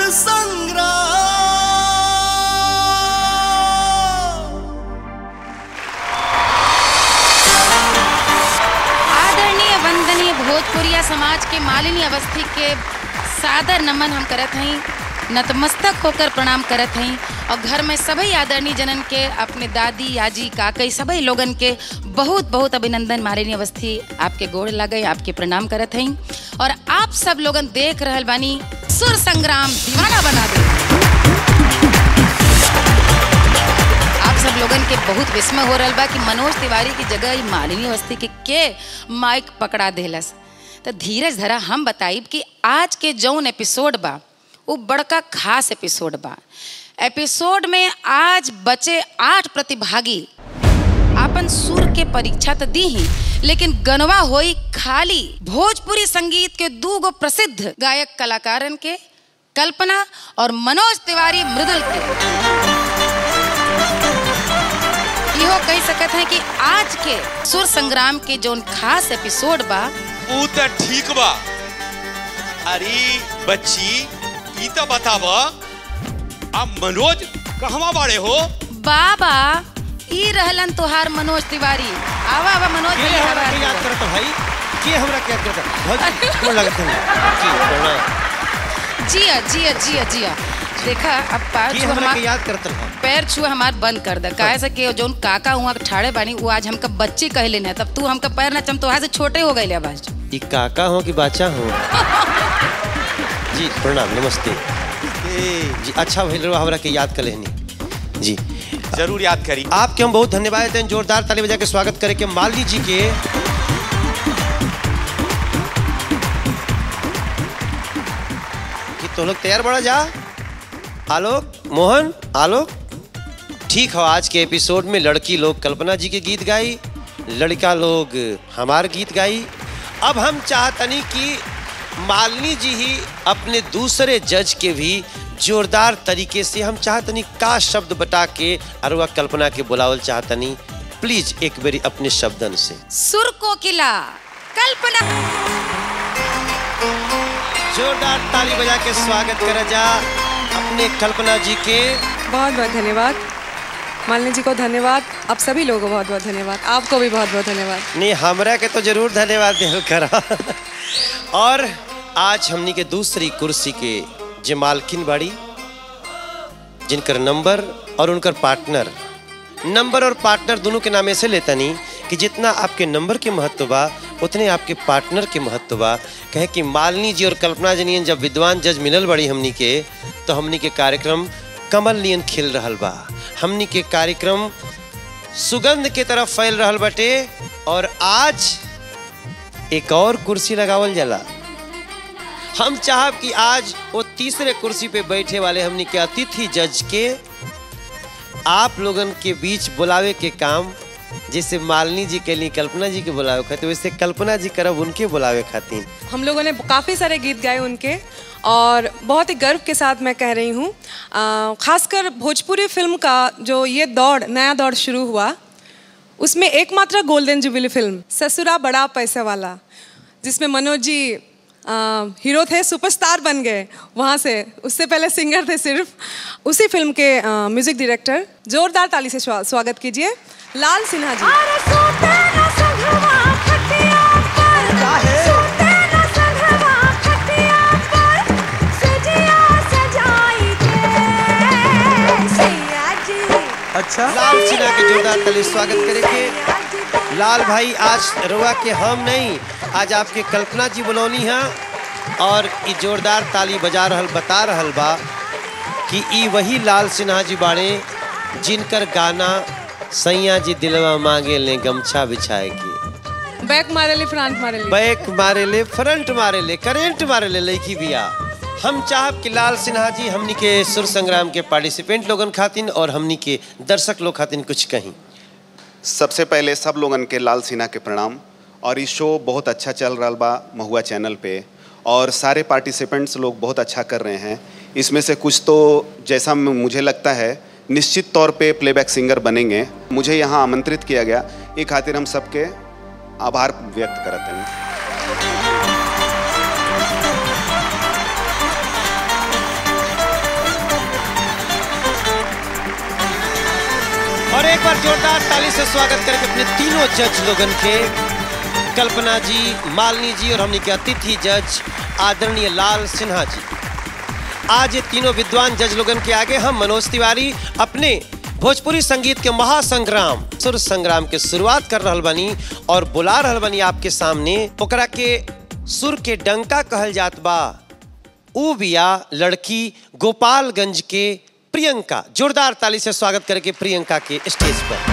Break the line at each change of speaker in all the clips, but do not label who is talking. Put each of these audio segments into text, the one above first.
संग्राम
आदरणीय वंदनीय भोजपुरिया समाज के मालिनी अवस्थी के सादर नमन हम करत हई नतमस्तक होकर प्रणाम करत हई और घर में सभी आदरणीय जनन के अपने दादी याजी काकई सभी लोगन के बहुत बहुत अभिनंदन मालिनी अवस्थी आपके गोड़ लगे आपके प्रणाम करत हई और आप सब लोगन देख रहल बानी सुर संग्राम दीवाना बना दे आप सब लोगन के बहुत विस्मय हो रहल बा कि मनोज तिवारी की जगह ई मालिनी अवस्थी के के माइक पकड़ा देलस तो धीरज धरा हम बताइब कि आज के जौन एपिसोड बा वो बड़का खास एपिसोड बा एपिसोड में आज बचे आठ प्रतिभागी आपन सुर के परीक्षा तो दी ही लेकिन गनवा होई खाली भोजपुरी संगीत के दू गो प्रसिद्ध गायक कलाकारन के कल्पना और मनोज तिवारी मृदुल के इहो कह सकत हैं कि आज के सुर संग्राम के जोन खास एपिसोड बा
ऊ त ठीक बा अरे बच्ची ई त बताव अब मनोज कहवा बाड़े हो
बाबा ई रहलन तोहार मनोज तिवारी आवा आवा मनोज
के
भैया
हमरा के
आवा।
याद करत भाई के हमरा के याद करत भौजी गोड़ लगत है जी प्रणाम
जिया जिया जिया जिया देखा अब पैर
के
छुआ
हमरा के
हमार
याद करत रहा
पैर छुआ हमार बंद कर दे काहे से कि जोन काका हुआ ठाड़े बानी वो आज हमका बच्ची कहले ना तब तू हमका पैर ना चम तोहार से छोटे हो गए अब आज
ई काका हो कि बाचा हो जी प्रणाम नमस्ते जी अच्छा भइल रहा हमरा के याद कर लेनी जी
जरूर याद करी
आपके हम बहुत धन्यवाद देते हैं जोरदार ताली बजा के स्वागत करे के मालनी जी के कि तो लोग तैयार बड़ा जा आलोक मोहन आलोक ठीक हो आज के एपिसोड में लड़की लोग कल्पना जी के गीत गाई लड़का लोग हमार गीत गाई अब हम चाहतनी कि मालिनी जी ही अपने दूसरे जज के भी जोरदार तरीके से हम चाहतनी का शब्द बता के अरुआ कल्पना के बुलावल चाहतनी प्लीज एक बेरी अपने शब्दन से
सुर को किला कल्पना
जोरदार ताली बजा के स्वागत करा जा अपने कल्पना जी के
बहुत बहुत धन्यवाद मालिनी जी को धन्यवाद आप सभी लोगों को बहुत बहुत धन्यवाद आपको भी बहुत बहुत धन्यवाद
नहीं हमरा के तो जरूर धन्यवाद देल करा और आज हमनी के दूसरी कुर्सी के जे मालकिन बाड़ी जिनकर नंबर और उनकर पार्टनर नंबर और पार्टनर दोनों के नाम ऐसे लेता नहीं कि जितना आपके नंबर के महत्व बा उतने आपके पार्टनर के महत्व बा कहे कि मालिनी जी और कल्पना जी नियन जब विद्वान जज मिलल बड़ी हमनी के तो हमनी के कार्यक्रम कमल नियन खिल रहल बा हमनी के कार्यक्रम सुगंध के तरफ फैल रहल बटे और आज एक और कुर्सी लगावल जाला हम चाहब कि आज वो तीसरे कुर्सी पे बैठे वाले हमनी के अतिथि जज के आप लोगन के बीच बुलावे के काम जैसे मालिनी जी के लिए कल्पना जी के बुलावे खातिर वैसे कल्पना जी करब उनके बुलावे खातिर
हम लोगों ने काफ़ी सारे गीत गाए उनके और बहुत ही गर्व के साथ मैं कह रही हूँ अ, खासकर भोजपुरी फिल्म का जो ये दौड़ नया दौड़ शुरू हुआ उसमें एकमात्र गोल्डन जुबिली फिल्म ससुरा बड़ा पैसे वाला जिसमें मनोज जी अ, हीरो थे सुपरस्टार बन गए वहाँ से उससे पहले सिंगर थे सिर्फ उसी फिल्म के अ, म्यूजिक डायरेक्टर जोरदार ताली से स्वा- स्वागत कीजिए लाल सिन्हा जी
अच्छा
लाल सिन्हा के जोरदार ताली स्वागत करे के लाल भाई आज रुआ के हम नहीं आज आपके कल्पना जी बुलौनी है और ई जोरदार ताली बजा रहल बता रहल बा कि ई वही लाल सिन्हा जी बाड़े जिनकर गाना सैया जी दिलवा मांगे ले गमछा बिछाए के
बैक मारे ली फ्रंट मारे ली
बैक मारे ले फ्रंट मारे ले करेंट मारे ले लड़की बिया हम चाहब कि लाल सिन्हा जी हमनी के सुर संग्राम के पार्टिसिपेंट लोगन खातिन और हमनी के दर्शक लोग खातिन कुछ कहीं
सबसे पहले सब लोगन के लाल सिन्हा के प्रणाम और इस शो बहुत अच्छा चल रहा बा महुआ चैनल पे और सारे पार्टिसिपेंट्स लोग बहुत अच्छा कर रहे हैं इसमें से कुछ तो जैसा म- मुझे लगता है निश्चित तौर पे प्लेबैक सिंगर बनेंगे मुझे यहाँ आमंत्रित किया गया ये खातिर हम सबके आभार व्यक्त करते हैं
बार जोरदार ताली से स्वागत करके अपने तीनों जज लोगन के कल्पना जी मालिनी जी और हमने के अतिथि जज आदरणीय लाल सिन्हा जी आज ये तीनों विद्वान जज लोगन के आगे हम मनोज तिवारी अपने भोजपुरी संगीत के महासंग्राम सुर संग्राम के शुरुआत कर रहल बनी और बुला रहल बनी आपके सामने ओकरा के सुर के डंका कहल जात बा ऊ बिया लड़की गोपालगंज के प्रियंका जोरदार ताली से स्वागत करके प्रियंका के स्टेज पर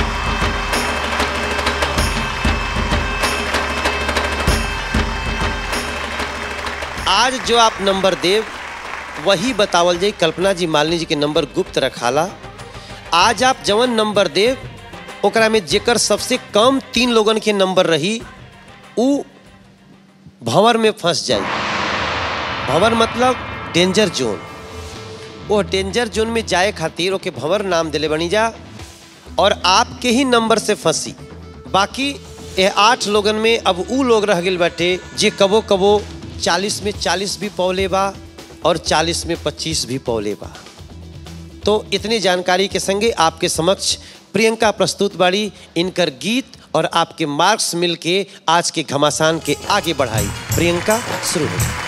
आज जो आप नंबर देव वही बतावल जाई कल्पना जी मालिनी जी के नंबर गुप्त रखाला आज आप जवन नंबर देव ओकरा में जेकर सबसे कम तीन लोगन के नंबर रही ऊ भंवर में फंस जाई भंवर मतलब डेंजर जोन वो डेंजर जोन में जाए खातिर ओके भंवर नाम दिले बनी जा और आपके ही नंबर से फंसी बाकी ये आठ लोगन में अब ऊ लोग रह गए बाटे जे कबो कबो चालीस में चालीस भी पौले बा और चालीस में पच्चीस भी पौले बा तो इतनी जानकारी के संगे आपके समक्ष प्रियंका प्रस्तुत बाड़ी इनकर गीत और आपके मार्क्स मिलके आज के घमासान के आगे बढ़ाई प्रियंका शुरू हो जाए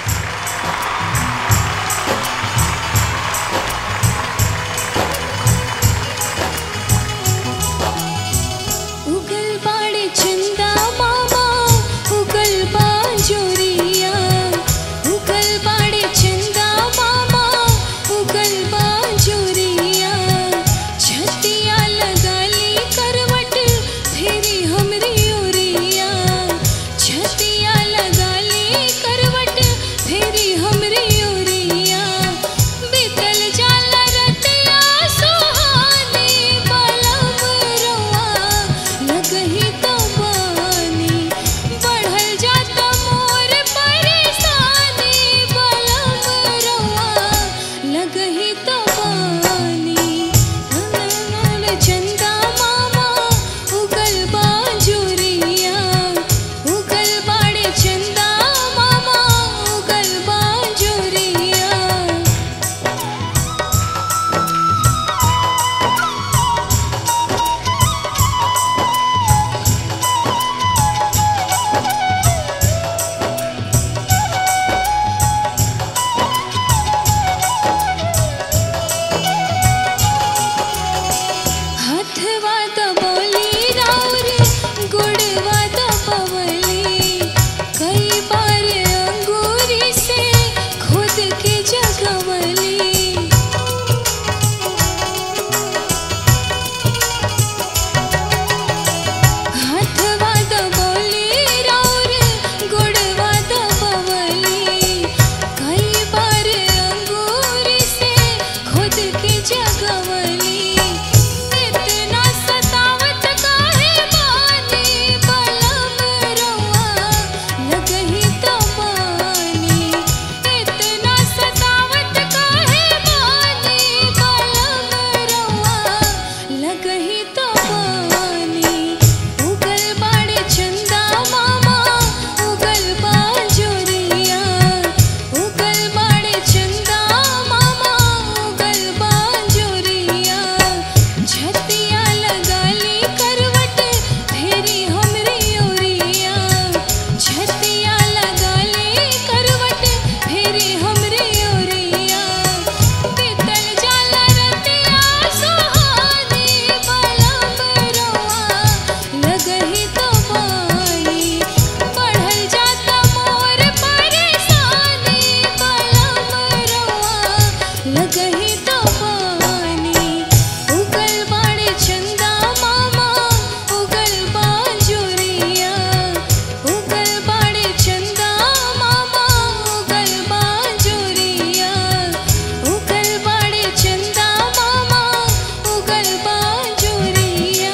उगल बाड़े चंदा मामा उगल बांजोरिया उगल बाड़े चंदा मामा उगल बांजोरिया छतिया लगाली करवट फेरी हमरी ओरिया छतिया लगाली करवट फेरी हमरी ओरिया बीतल जाला रतिया सुहानी बलम रोआ लगही तो बानी बढ़ल जाता मोर परेशानी बलम रोआ लगही तो बानी चंदा मामा उगल बांजुरिया उगल बाड़े चंदा मामा उगल बांजुरिया हथवा दबोली राउर गुड़वा दबवली कई बार अंगूरी से खुद के जगवली हथवा दबोली राउर गुड़वा दबवली कई बार अंगूरी से खुद के जगवली इतना सतावत काहे बानी बलम रोआ लगही तो बानी इतना सतावत काहे बानी बलम रोआ लगही तो बानी उगल बाड़े चंदा मामा उगल बांजुरिया उगल बाड़े चंदा मामा उगल बांजुरिया छतिया लगाली करवट फेरी हमरी ओरिया छतिया लगाली करवट फेरी हमरी ओरिया बीतल जाला रतिया सुहानी बलम रोआ लगही तो बानी बढ़ल जाता मोर परेशानी बलम रोआ लगही तो बानी उगल बाड़े चंदा मामा उगल बांजुरिया उगल बाड़े चंदा मामा उगल बांजुरिया उगल बाड़े चंदा मामा उगल बांजुरिया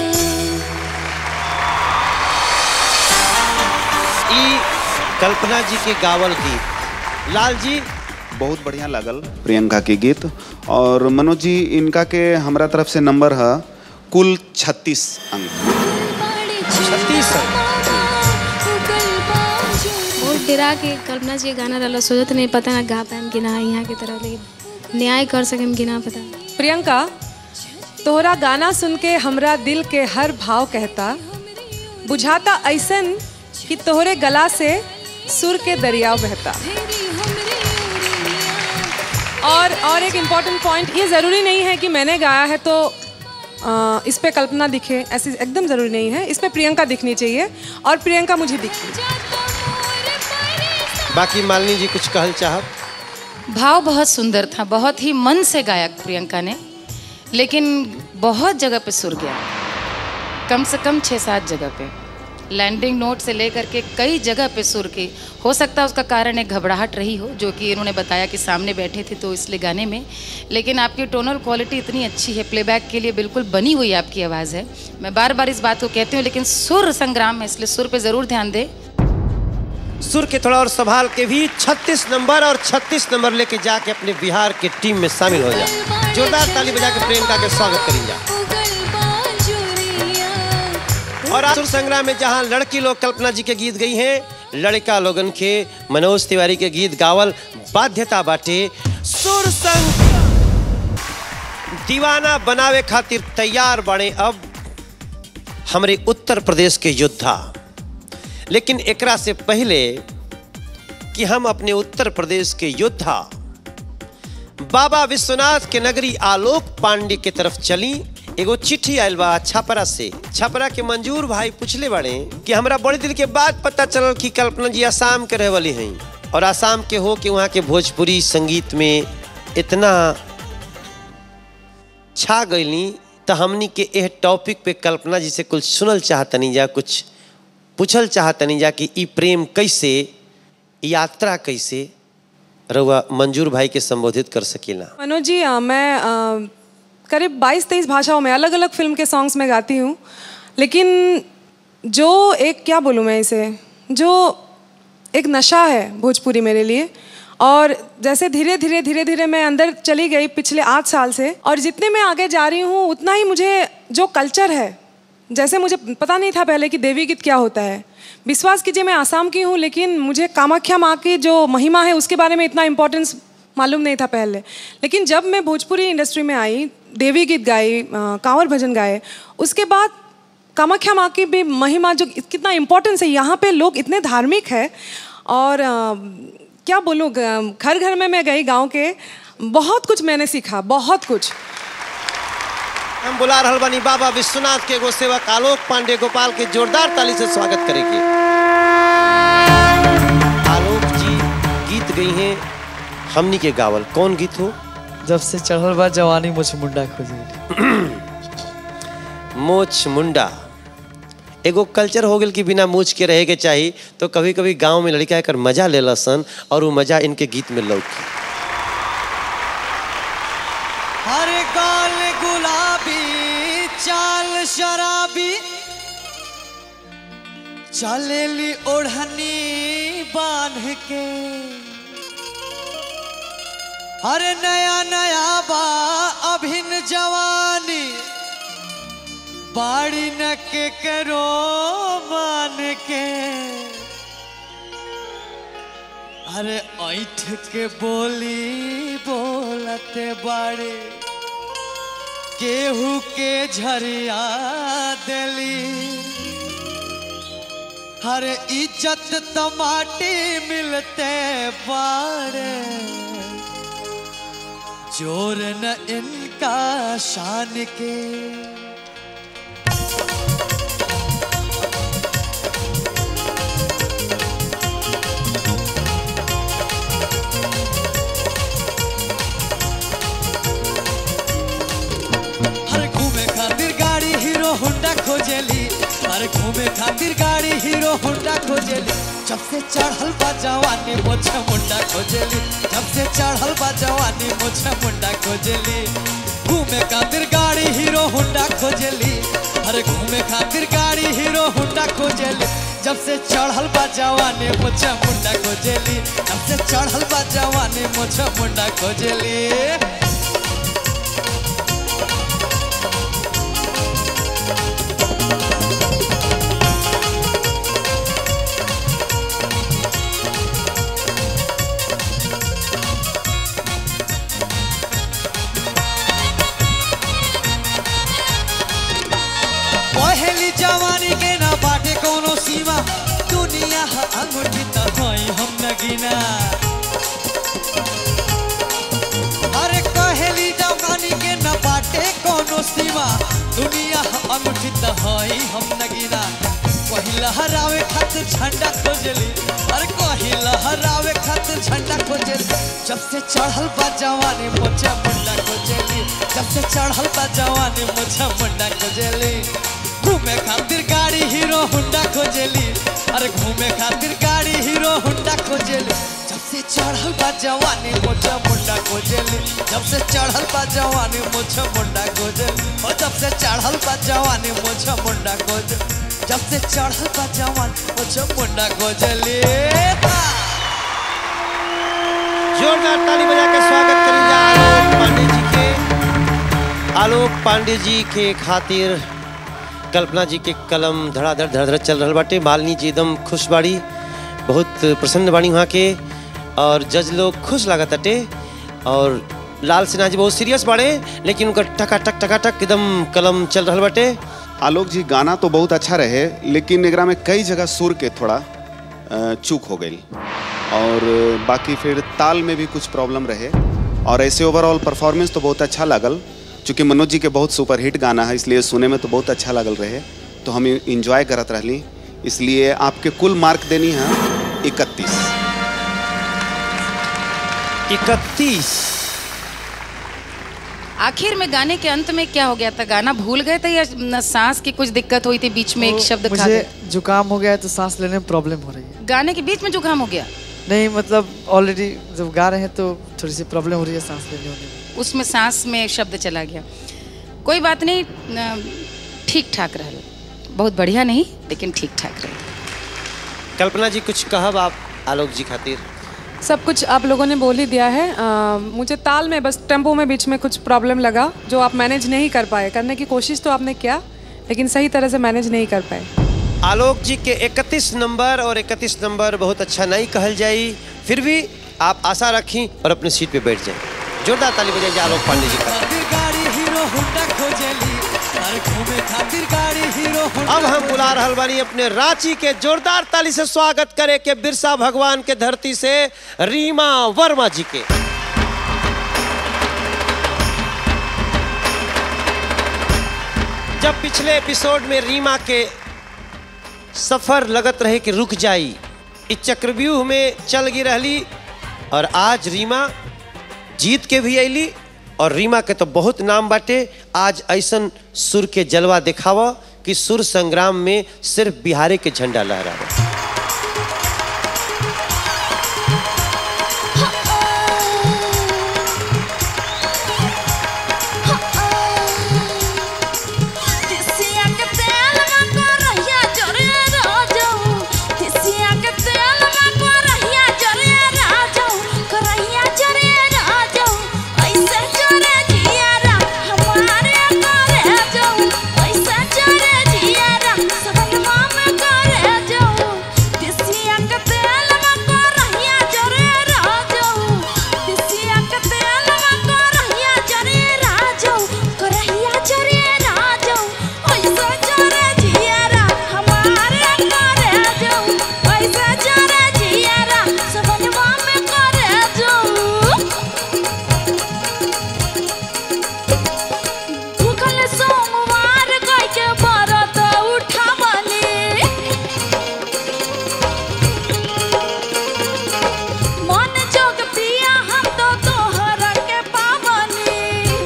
ई कल्पना जी के गावल गीत लाल जी
बहुत बढ़िया लागल प्रियंका के गीत और मनोज जी इनका के हमरा तरफ से नंबर है कुल 36 अंक
छत्तीस
बहुत डरा के कल्पना जी के गाना रहला सोचत नहीं पता ना गा पाएम कि ना यहाँ की तरह लेकिन न्याय कर सकेम कि ना पता
प्रियंका तोहरा गाना सुन के हमरा दिल के हर भाव कहता बुझाता ऐसन कि तोहरे गला से सुर के दरिया बहता और और एक इम्पॉर्टेंट पॉइंट ये ज़रूरी नहीं है कि मैंने गाया है तो आ, इस पे कल्पना दिखे ऐसी एकदम ज़रूरी नहीं है इस पे प्रियंका दिखनी चाहिए और प्रियंका मुझे दिखी
बाकी मालिनी जी कुछ कहल चाहब
भाव बहुत सुंदर था बहुत ही मन से गाया प्रियंका ने लेकिन बहुत जगह पे सुर गया कम से कम छः सात जगह पे लैंडिंग नोट से लेकर के कई जगह पे सुर की हो सकता है उसका कारण एक घबराहट रही हो जो कि इन्होंने बताया कि सामने बैठे थे तो इसलिए गाने में लेकिन आपकी टोनल क्वालिटी इतनी अच्छी है प्लेबैक के लिए बिल्कुल बनी हुई आपकी आवाज़ है मैं बार बार इस बात को कहती हूँ लेकिन सुर संग्राम है इसलिए सुर पे ज़रूर ध्यान दें
सुर के थोड़ा और संभाल के भी 36 नंबर और 36 नंबर लेके जाके अपने बिहार के टीम में शामिल हो जाए जोरदार ताली बजा के प्रियंका के स्वागत करी जा और आज सुर संग्राम में जहां लड़की लोग कल्पना जी के गीत गई हैं लड़का लोगन के मनोज तिवारी के गीत गावल बाध्यता बाटे सुर संग दीवाना बनावे खातिर तैयार बने अब हमरे उत्तर प्रदेश के योद्धा लेकिन एकरा से पहले कि हम अपने उत्तर प्रदेश के योद्धा बाबा विश्वनाथ के नगरी आलोक पांडे के तरफ चली एगो चिट्ठी आयल बा छपरा से छपरा के मंजूर भाई पूछले बड़े कि हमरा बड़ी दिल के बाद पता चलल कि कल्पना जी आसाम के रहे वाली हैं और आसाम के हो कि वहाँ के भोजपुरी संगीत में इतना छा गईली तो हमनी के एह टॉपिक पे कल्पना जी से कुछ सुनल चाहतनी जा कुछ पूछल चाहतनी जा कि ई प्रेम कैसे यात्रा कैसे रउआ मंजूर भाई के संबोधित कर सकीला
मनोज जी अ, मैं अ, करीब 22-23 भाषाओं में अलग अलग फिल्म के सॉन्ग्स में गाती हूँ लेकिन जो एक क्या बोलूँ मैं इसे जो एक नशा है भोजपुरी मेरे लिए और जैसे धीरे धीरे धीरे धीरे मैं अंदर चली गई पिछले आठ साल से और जितने मैं आगे जा रही हूँ उतना ही मुझे जो कल्चर है जैसे मुझे पता नहीं था पहले कि देवी गीत क्या होता है विश्वास कीजिए मैं आसाम की हूँ लेकिन मुझे कामाख्या माँ की जो महिमा है उसके बारे में इतना इम्पोर्टेंस मालूम नहीं था पहले लेकिन जब मैं भोजपुरी इंडस्ट्री में आई देवी गीत गाई अ, कांवर भजन गाए उसके बाद कामाख्या माँ की भी महिमा जो कितना इम्पोर्टेंस है यहाँ पे लोग इतने धार्मिक है और अ, क्या बोलूँ ग- घर घर में मैं गई गांव के बहुत कुछ मैंने सीखा बहुत कुछ
हम बुला रहल बानी बाबा विश्वनाथ के एगो सेवक आलोक पांडे गोपाल के जोरदार ताली से स्वागत करेंगे आलोक जी गीत गई हैं हमनी के गावल कौन गीत हो
जब से चढ़ल बा जवानी मुझ मुंडा खोजे
मोछ मुंडा एगो कल्चर हो गेल कि बिना मूछ के रहे के चाही तो कभी कभी गांव में लड़का एकर मजा ले सन और वो मजा इनके गीत में लौकी
हर गाल गुलाबी चाल शराबी चलेली ओढ़नी बांध के हर नया नया बा अभिन जवानी बाड़ी न के करो मान के अरे ऐठ के बोली बोलते बाड़े केहू के झरिया देली हर इज्जत तो माटी मिलते बाड़े जोर न इनका शान के हर घूमे खातिर गाड़ी हीरो होंडा खोजेली हर घूमे खातिर गाड़ी हीरो होंडा खोजेली जब से चढ़ल बा जवानी मोछे मुंडा खोजेली जब से चढ़ल बा जवानी मोछे मुंडा खोजेली घूमे खातिर गाड़ी हीरो होंडा खोजेली हर घूमे खातिर गाड़ी हीरो होंडा खोजेली जब से चढ़ल बा जवानी मोछे मुंडा खोजेली जब से चढ़ल बा जवानी मोछे मुंडा खोजेली दुनिया अनुचित हई हम नगीना कहीं लहरावे खातिर झंडा खोजली अरे कहीं लहरावे खातिर झंडा खोजली जब से चढ़ल बा जवानी मोचा मुंडा खोजली जब से चढ़ल बा जवानी मोचा मुंडा खोजली घूमे खातिर गाड़ी हीरो हुंडा खोजली अरे घूमे खातिर गाड़ी हीरो हुंडा खोजली जब से चढ़ल बा जवानी मोचा मुंडा खोजली जब से चढ़ल बा जवानी मोचा मुंडा खोजली ओ जब से चढ़ल बा जवानी मोचा मुंडा खोजली जब से चढ़ल बा जवान मोचा मुंडा खोजली हाँ।
जोरदार ताली बजा के स्वागत करी जा आलोक पांडे जी के आलोक पांडे जी के खातिर कल्पना जी के कलम धड़ाधड़ धड़ाधड़ चल रहल बाटे मालिनी जी एकदम खुश बाड़ी बहुत प्रसन्न बाड़ी वहाँ के और जज लोग खुश लागत अटे और लाल सिन्हा जी बहुत सीरियस बाड़े लेकिन उनका टका टक टका टक एकदम कलम चल रहल बाटे
आलोक जी गाना तो बहुत अच्छा रहे लेकिन एकरा में कई जगह सुर के थोड़ा अ, चूक हो गई और बाकी फिर ताल में भी कुछ प्रॉब्लम रहे और ऐसे ओवरऑल परफॉर्मेंस तो बहुत अच्छा लागल चूँकि मनोज जी के बहुत सुपर हिट गाना है इसलिए सुने में तो बहुत अच्छा लागल रहे तो हम इंजॉय करत रहली इसलिए आपके कुल मार्क देनी है इकतीस
इकतीस
आखिर में गाने के अंत में क्या हो गया था गाना भूल गए थे या न सांस की कुछ दिक्कत हुई थी बीच में एक शब्द खा
मुझे
गए
जुकाम हो गया है तो सांस लेने में प्रॉब्लम हो रही है
गाने के बीच में जुकाम हो गया
नहीं मतलब ऑलरेडी जब गा रहे हैं तो थोड़ी सी प्रॉब्लम हो रही है सांस लेने होने में
उसमें सांस में शब्द चला गया कोई बात नहीं न, ठीक ठाक रहा बहुत बढ़िया नहीं लेकिन ठीक ठाक रहे
कल्पना जी कुछ कहब आप आलोक जी खातिर
सब कुछ आप लोगों ने बोल ही दिया है अ, मुझे ताल में बस टेम्पो में बीच में कुछ प्रॉब्लम लगा जो आप मैनेज नहीं कर पाए करने की कोशिश तो आपने किया लेकिन सही तरह से मैनेज नहीं कर पाए
आलोक जी के 31 नंबर और 31 नंबर बहुत अच्छा नहीं कहल जाई फिर भी आप आशा रखी और अपने सीट पे बैठ जाएं जोरदार ताली बजाइए आलोक पांडे जी का
खातिर गाड़ी हीरो हुंडा खोजली अरे घूमे खातिर गाड़ी हीरो हुंडा
अब हम बुला रहल बानी अपने रांची के जोरदार ताली से स्वागत करे के बिरसा भगवान के धरती से रीमा वर्मा जी के जब पिछले एपिसोड में रीमा के सफर लगत रहे कि रुक जाई इस चक्रव्यूह में चल गई रहली और आज रीमा जीत के भी अली और रीमा के तो बहुत नाम बाटे आज ऐसन सुर के जलवा दिखावा कि सुर संग्राम में सिर्फ बिहारे के झंडा लहरावा
तिसिया के तेल में को रहिया जरे राजऊ तिसिया के तेल में को रहिया जरे राजऊ को रहिया जरे राजऊ ऐसे जरे जियारा हमारे करे जाऊ ऐसे जरे जियारा सबनमा में करे जाऊ तिसिया के तेल में को रहिया जरे राजऊ तिसिया के तेल में को रहिया जरे राजऊ को रहिया जरे राजऊ ऐसे जरे जियारा हमारे करे जाऊ ऐसे जरे जियारा सबनमा में करे जाऊ भूखल सोमवार गाय के व्रत उठावली मन जोग पिया हम तो तोहर के पावनी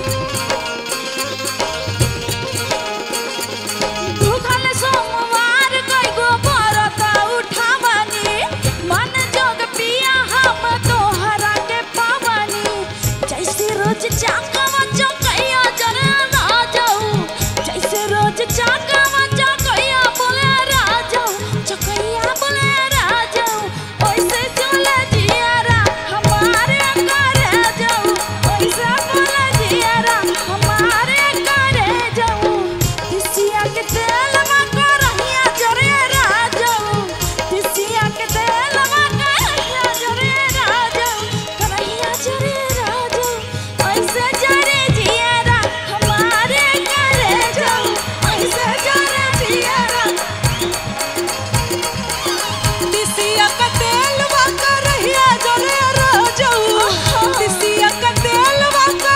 भूखल सोमवार गाय गो व्रत उठावनी मन जोग पिया हम तोहर के पावनी जैसे रोज जागवा चौकैया जरे ना जाऊ जैसे रोज जागवा चौकैया बोले राजाऊ चौकैया बोले राजाऊ ओइसे चले जियारा हमारे करे जाऊ ओइसे बोले जियारा हमारे करे जाऊ तिसिया के तेल में को रहिया जरे राजाऊ तिसिया के तेल में को रहिया जरे राजाऊ करहिया जरे राजाऊ ऐसे जरे जियारा हमारे करे जाऊ ऐसे जरे जियारा
तिसिया का तेल वाका रहिया जरे राजऊ तिसिया का तेल वाका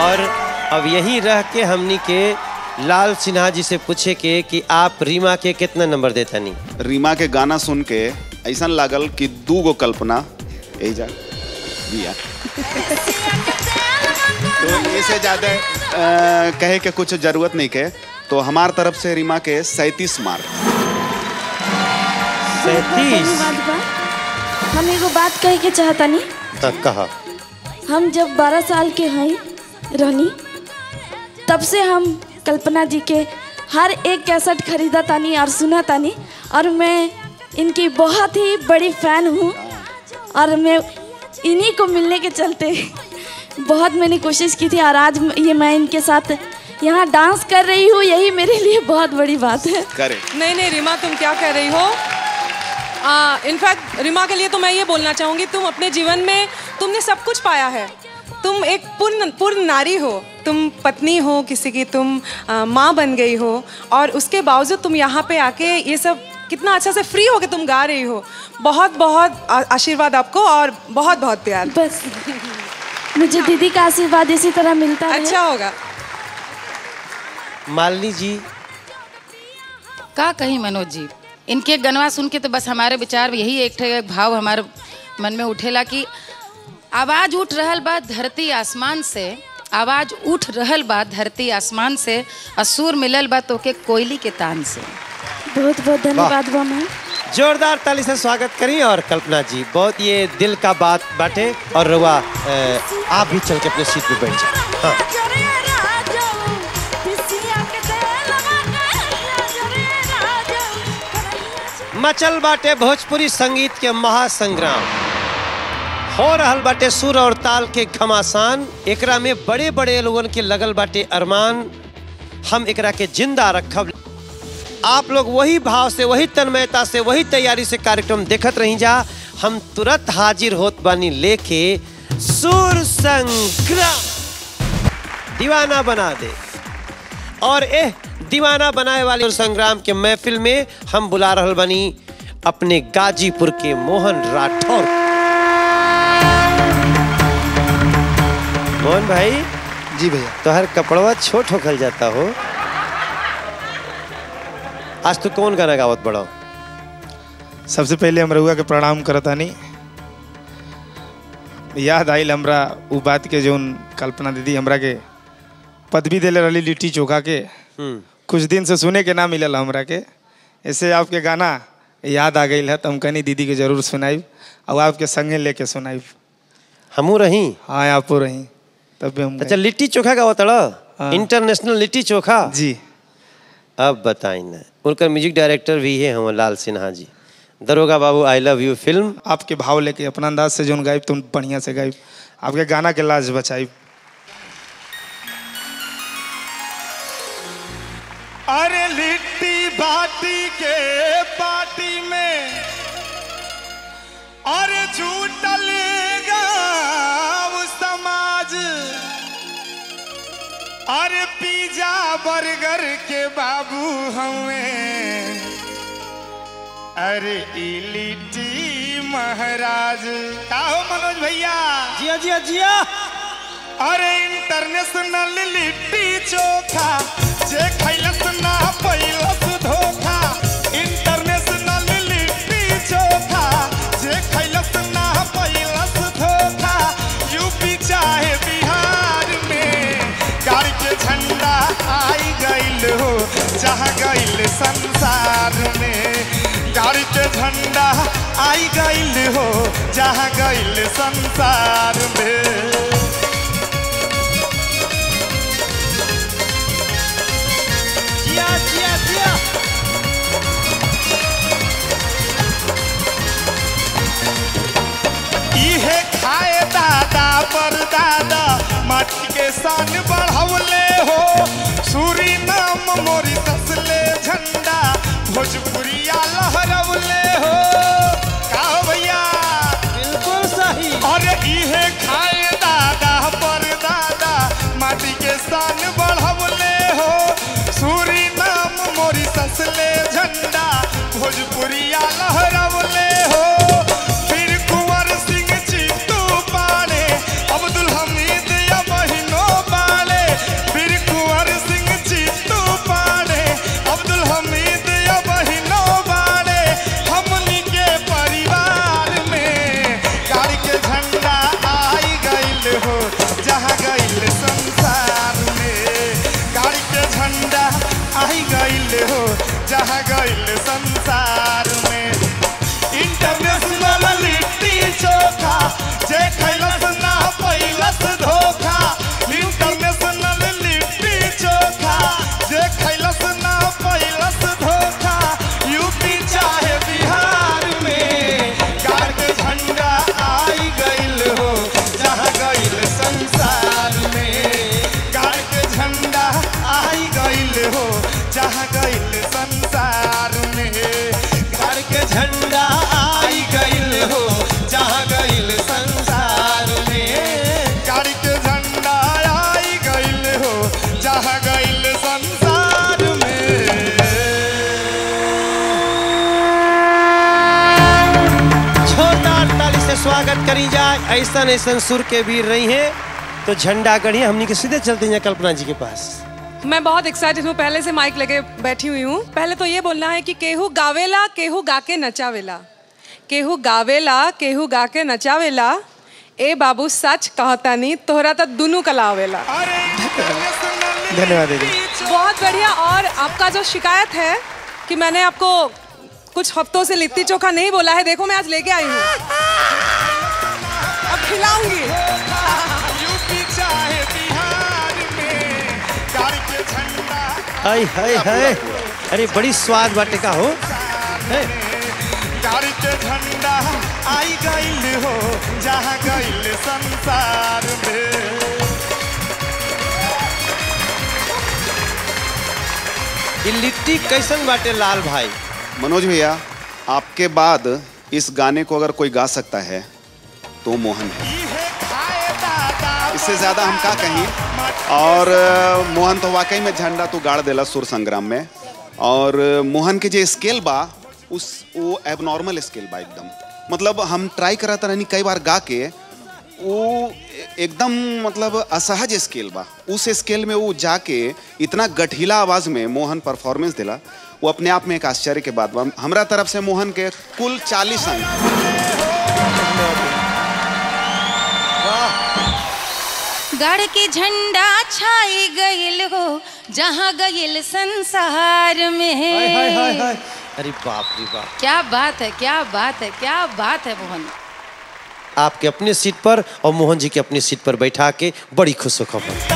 और अब यही रह के हमनी के लाल सिन्हा जी से पूछे के कि आप रीमा के कितना नंबर देता नहीं
रीमा के गाना सुन के ऐसा लागल कि दू गो कल्पना यही जा दिया तो इससे ज़्यादा अ, कहे के कुछ जरूरत नहीं के तो हमार तरफ से रीमा के सैंतीस मार्क
धन्यवाद बा हम एगो बात कहे के चाहतानी
हाँ, कहा
हम जब 12 साल के हई रहनी तब से हम कल्पना जी के हर एक कैसेट खरीदा तानी और सुना तानी और मैं इनकी बहुत ही बड़ी फैन हूँ और मैं इन्हीं को मिलने के चलते बहुत मैंने कोशिश की थी और आज ये मैं इनके साथ यहाँ डांस कर रही हूँ यही मेरे लिए बहुत बड़ी बात है
करे
नहीं नहीं रीमा तुम क्या कह रही हो इनफैक्ट रीमा के लिए तो मैं ये बोलना चाहूँगी तुम अपने जीवन में तुमने सब कुछ पाया है तुम एक पूर्ण पूर्ण नारी हो तुम पत्नी हो किसी की तुम आ, माँ बन गई हो और उसके बावजूद तुम यहाँ पे आके ये सब कितना अच्छा से फ्री होके तुम गा रही हो बहुत बहुत आ- आशीर्वाद आपको और बहुत बहुत प्यार
बस मुझे दीदी का आशीर्वाद इसी तरह मिलता है
अच्छा होगा
मालिनी जी
का कहीं मनोज जी इनके गनवा सुन के तो बस हमारे विचार यही एक ठे भाव हमारे मन में उठेला कि आवाज उठ रहल बा धरती आसमान से आवाज उठ रहल बा धरती आसमान से असुर मिलल बा तोके कोयली के तान से
बहुत बहुत धन्यवाद बा मैम
जोरदार ताली से स्वागत करी और कल्पना जी बहुत ये दिल का बात बाटे और रुआ अ, आप भी चल के अपने सीट पे बैठ जाए हाँ मचल बाटे भोजपुरी संगीत के महासंग्राम हो रहल बाटे सुर और ताल के घमासान एकरा में बड़े बड़े लोगन के लगल बाटे अरमान हम एकरा के जिंदा रखब आप लोग वही भाव से वही तन्मयता से वही तैयारी से कार्यक्रम देखत रही जा हम तुरंत हाजिर होत बानी लेके सुर संग्राम दीवाना बना दे और एह दीवाना बनाए वाले सुर संग्राम के महफिल में हम बुला रहल बानी अपने गाजीपुर के मोहन राठौर मोहन भाई
जी भैया
तो हर कपड़वा छोट होखल जाता हो आज तू कौन गाना गावत बड़ा
सबसे पहले हम रउआ के प्रणाम करतानी याद आइल हमरा उ बात के जोन कल्पना दीदी हमरा के पदवी देले रही लिट्टी चोखा के कुछ दिन से सुने के ना मिलल हमरा के ऐसे आपके गाना याद आ गई है तो हम कहनी दीदी के जरूर सुनाइब और आपके संगे लेके सुनाइब
हमू रही
हाँ आपो रही तब भी हम
अच्छा लिट्टी चोखा का होता इंटरनेशनल लिट्टी चोखा
जी
अब बताई ना उनका म्यूजिक डायरेक्टर भी है हम लाल सिन्हा जी दरोगा बाबू आई लव यू फिल्म
आपके भाव लेके अपना अंदाज से जोन गाइब तुम बढ़िया से गाइब आपके गाना के लाज बचाइब
अरे लिट्टी बाटी के पार्टी में अरे झूठल गाँव समाज अरे पिज्जा बर्गर के बाबू हमें अरे ई लिट्टी महाराज का हो मनोज भैया
जिया जिया जिया
अरे इंटरनेशनल लिट्टी चोखा जे खैलस ना पैलस धोखा इंटरनेशनल लिट्टी चोखा जे खैलस ना पैलस धोखा यूपी चाहे बिहार में गाड़ी के झंडा आई गइल हो जहाँ गइल संसार में गाड़ी के झंडा आई गइल हो जहाँ गइल संसार में
जिया जिया जिया
इहे खाए दादा पर दादा माटी के शान बढ़वले हो सूरी नाम मोरी तसले झंडा भोजपुरिया लहरवले हो का हो भैया
बिल्कुल सही
अरे इहे खाए दादा पर दादा माटी के शान बढ़वले हो सूरी नाम मोरी तसले झंडा भोजपुरिया लहरवले हो फिर कुंवर सिंह चित्तू पाड़े अब्दुल हमीद या बहिनो बाड़े जे खैलस ना पैलस धोखा इंटरनेशनल लिट्टी चोखा जे खैलस ना पैलस धोखा यूपी चाहे बिहार में गाड़ के झंडा आई गइल हो जहाँ गइल संसार में गाड़ के झंडा आई गइल हो जहाँ गइल संसार में गाड़ के झंडा आई गइल हो जहाँ गइल संसार में गाड़ के झंडा आई गइल हो जहाँ गइल संसार में
जोरदार ताली से स्वागत करी जाए ऐसा ऐसा सुर के वीर रही हैं तो झंडा गढ़िया हमनी के सीधे चलते हैं कल्पना जी के पास
मैं बहुत एक्साइटेड हूँ पहले से माइक लगे बैठी हुई हूँ पहले तो ये बोलना है कि केहू गावेला केहू गा के नचावेला केहू गावेला केहू गा के नचावेला ए बाबू सच कहता नहीं तोहरा तो दोनों कला आवेला
धन्यवाद दीदी
बहुत बढ़िया और आपका जो शिकायत है कि मैंने आपको कुछ हफ्तों से लिट्टी चोखा नहीं बोला है देखो मैं आज लेके आई हूँ अब खिलाऊंगी
यूपी चाहे बिहार में गाड़ के झंडा
हाय हाय हाय अरे बड़ी स्वाद बाटे का हो है?
गाड़ी के झंडा आई गइल हो जहाँ गइल संसार में
ये लिट्टी कैसन बाटे लाल भाई
मनोज भैया आपके बाद इस गाने को अगर कोई गा सकता है तो मोहन है इससे ज्यादा हम का कहीं और अ, मोहन तो वाकई में झंडा तो गाड़ देला सुर संग्राम में और अ, मोहन के जो स्केल बा उस वो एबनॉर्मल स्केल बा एकदम मतलब हम ट्राई करा था नहीं कई बार गा के वो एकदम मतलब असहज स्केल बा उस स्केल में वो जाके इतना गठीला आवाज में मोहन परफॉर्मेंस दिला वो अपने आप में एक आश्चर्य के बात बा हमरा तरफ से मोहन के कुल चालीस अंक
गढ़ के झंडा छाई गइल हो जहाँ गइल संसार में
हाय हाय हाय हाय अरे बाप रे बाप
क्या बात है क्या बात है क्या बात है मोहन
आपके अपने सीट पर और मोहन जी के अपनी सीट पर बैठा के बड़ी खुश खबर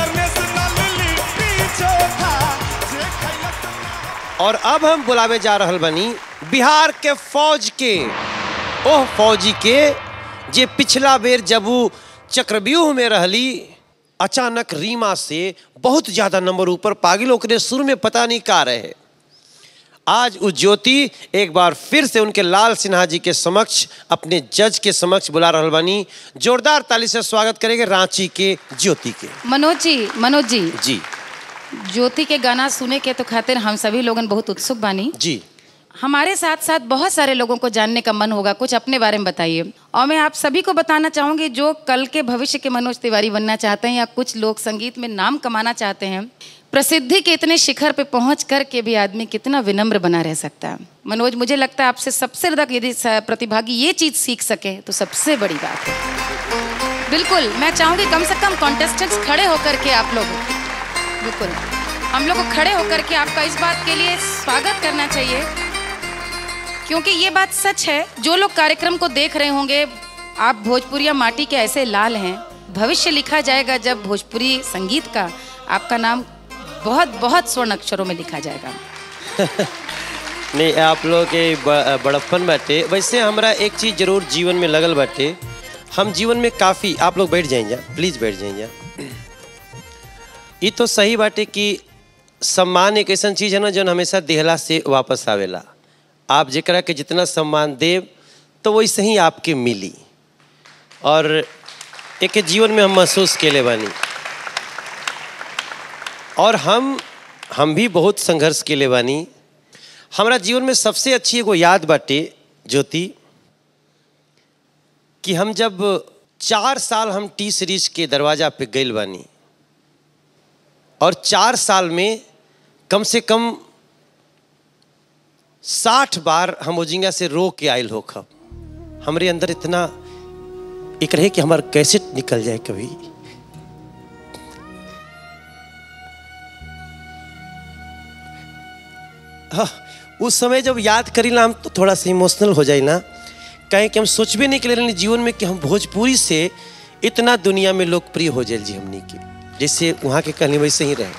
और अब हम बुलावे जा रहल बनी बिहार के फौज के ओह फौजी के जे पिछला बेर जब वो चक्रव्यूह में रहली अचानक रीमा से बहुत ज्यादा नंबर ऊपर पागिल ओकरे शुरू में पता नहीं का रहे आज उस ज्योति एक बार फिर से उनके लाल सिन्हा जी के समक्ष अपने जज के समक्ष बुला रहल बनी जोरदार ताली से स्वागत करेंगे रांची के ज्योति के
मनोज जी मनोज जी
जी
ज्योति के गाना सुने के तो खातिर हम सभी लोगन बहुत उत्सुक बानी
जी
हमारे साथ साथ बहुत सारे लोगों को जानने का मन होगा कुछ अपने बारे में बताइए और मैं आप सभी को बताना चाहूंगी जो कल के भविष्य के मनोज तिवारी बनना चाहते हैं या कुछ लोग संगीत में नाम कमाना चाहते हैं प्रसिद्धि के इतने शिखर पे पहुंच कर के भी आदमी कितना विनम्र बना रह सकता है मनोज मुझे लगता है आपसे सबसे ज्यादा यदि स- प्रतिभागी ये चीज सीख सके तो सबसे बड़ी बात है बिल्कुल मैं चाहूंगी कम से कम कॉन्टेस्टेंट्स खड़े होकर के आप लोग बिल्कुल हम लोग को खड़े होकर के आपका इस बात के लिए स्वागत करना चाहिए क्योंकि ये बात सच है जो लोग कार्यक्रम को देख रहे होंगे आप भोजपुरिया माटी के ऐसे लाल हैं भविष्य लिखा जाएगा जब भोजपुरी संगीत का आपका नाम बहुत बहुत स्वर्ण अक्षरों में लिखा जाएगा
नहीं आप लोग के ब- बड़प्पन बाटे वैसे हमरा एक चीज जरूर जीवन में लगल बाटे हम जीवन में काफ़ी आप लोग बैठ जाइए प्लीज़ बैठ जाइए ये तो सही बाटे कि सम्मान एक ऐसा चीज़ है ना जो हमेशा देहला से वापस आवेला आप जरा के जितना सम्मान देव तो वैसे ही आपके मिली और एक जीवन में हम महसूस केले बानी और हम हम भी बहुत संघर्ष केले बानी हमारा जीवन में सबसे अच्छी एगो याद बाटे ज्योति कि हम जब चार साल हम टी सीरीज के दरवाजा पे गइल बानी और चार साल में कम से कम साठ बार हम ओजिंगा से रो के आयल हो खब हमरे अंदर इतना एक रहे कि हमारा कैसे निकल जाए कभी हाँ, उस समय जब याद करी ना हम तो थोड़ा सा इमोशनल हो जाए ना कहें कि हम सोचबे नहीं कर रहे जीवन में कि हम भोजपुरी से इतना दुनिया में लोकप्रिय हो जाए जी हमनी के जैसे वहाँ के कहनी वैसे ही रहे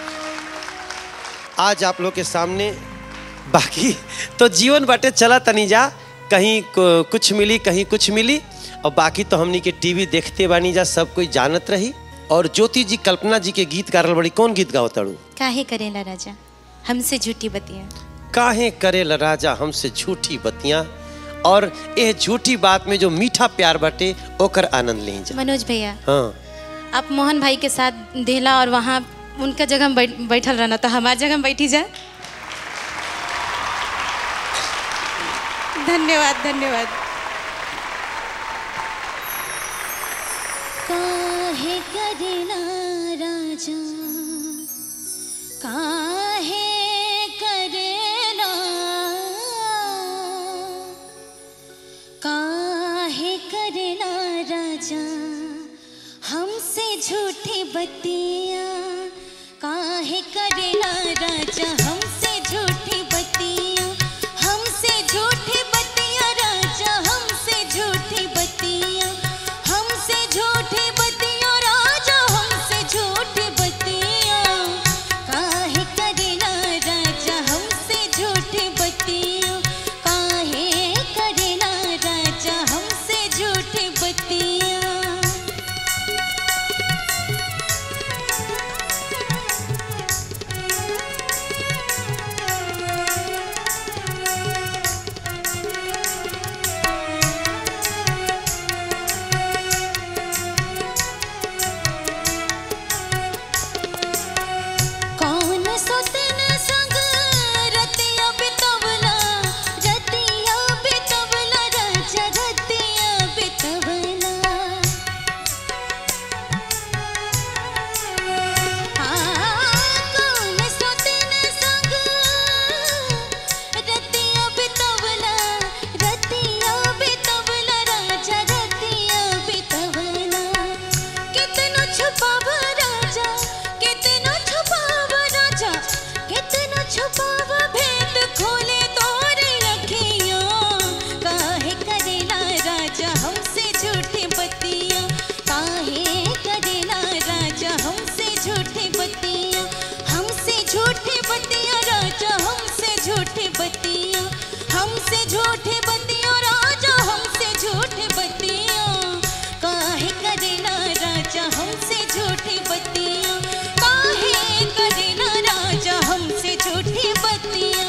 आज आप लोग के सामने बाकी तो जीवन बाटे चला तनी जा कहीं को- कुछ मिली कहीं कुछ मिली और बाकी तो हमनी के टीवी देखते बानी जा सब कोई जानत रही और ज्योति जी कल्पना जी के गीत गारल बड़ी कौन गीत गाओ तड़ू
काहे करेला राजा हमसे झूठी बतिया
काहे करे ल राजा हमसे झूठी बतियां और यह झूठी बात में जो मीठा प्यार बाटे ओकर आनंद ले जा
मनोज भैया
हाँ
आप मोहन भाई के साथ देहला और वहाँ उनका जगह में बैठ, बैठल रहना तो हमारे जगह में बैठी जा धन्यवाद धन्यवाद
काहे करेला राजा काहे करेला काहे करेला राजा हमसे झूठी बतिया काहे करेला राजा हमसे झूठी बतिया हमसे झूठी बतिया राजा हमसे झूठी बतिया हमसे झूठी बतिया राजा हमसे झूठी बतिया काहे करेला राजा हमसे झूठी बतिया काहे करेला राजा हमसे झूठी बतिया कौन सोतन संग रतिया बितवला रतिया बितवला राजा रतिया बितवला कौन सोतन संग रतिया बितवला रतिया बितवला राजा रतिया बितवला कितनो छुपावा राजा कितनो छुपावा राजा कितनो छुपावा भेद खोले तोरे अखियां काहे करेला राजा हमसे झूठी बतिया काहे करेला राजा हमसे झूठी बतिया हमसे झूठी बतिया राजा हमसे झूठी बतिया हमसे झूठी बतिया राजा हमसे झूठी बतिया काहे करेला राजा हमसे झूठी बतिया काहे करेला राजा हमसे झूठी बतिया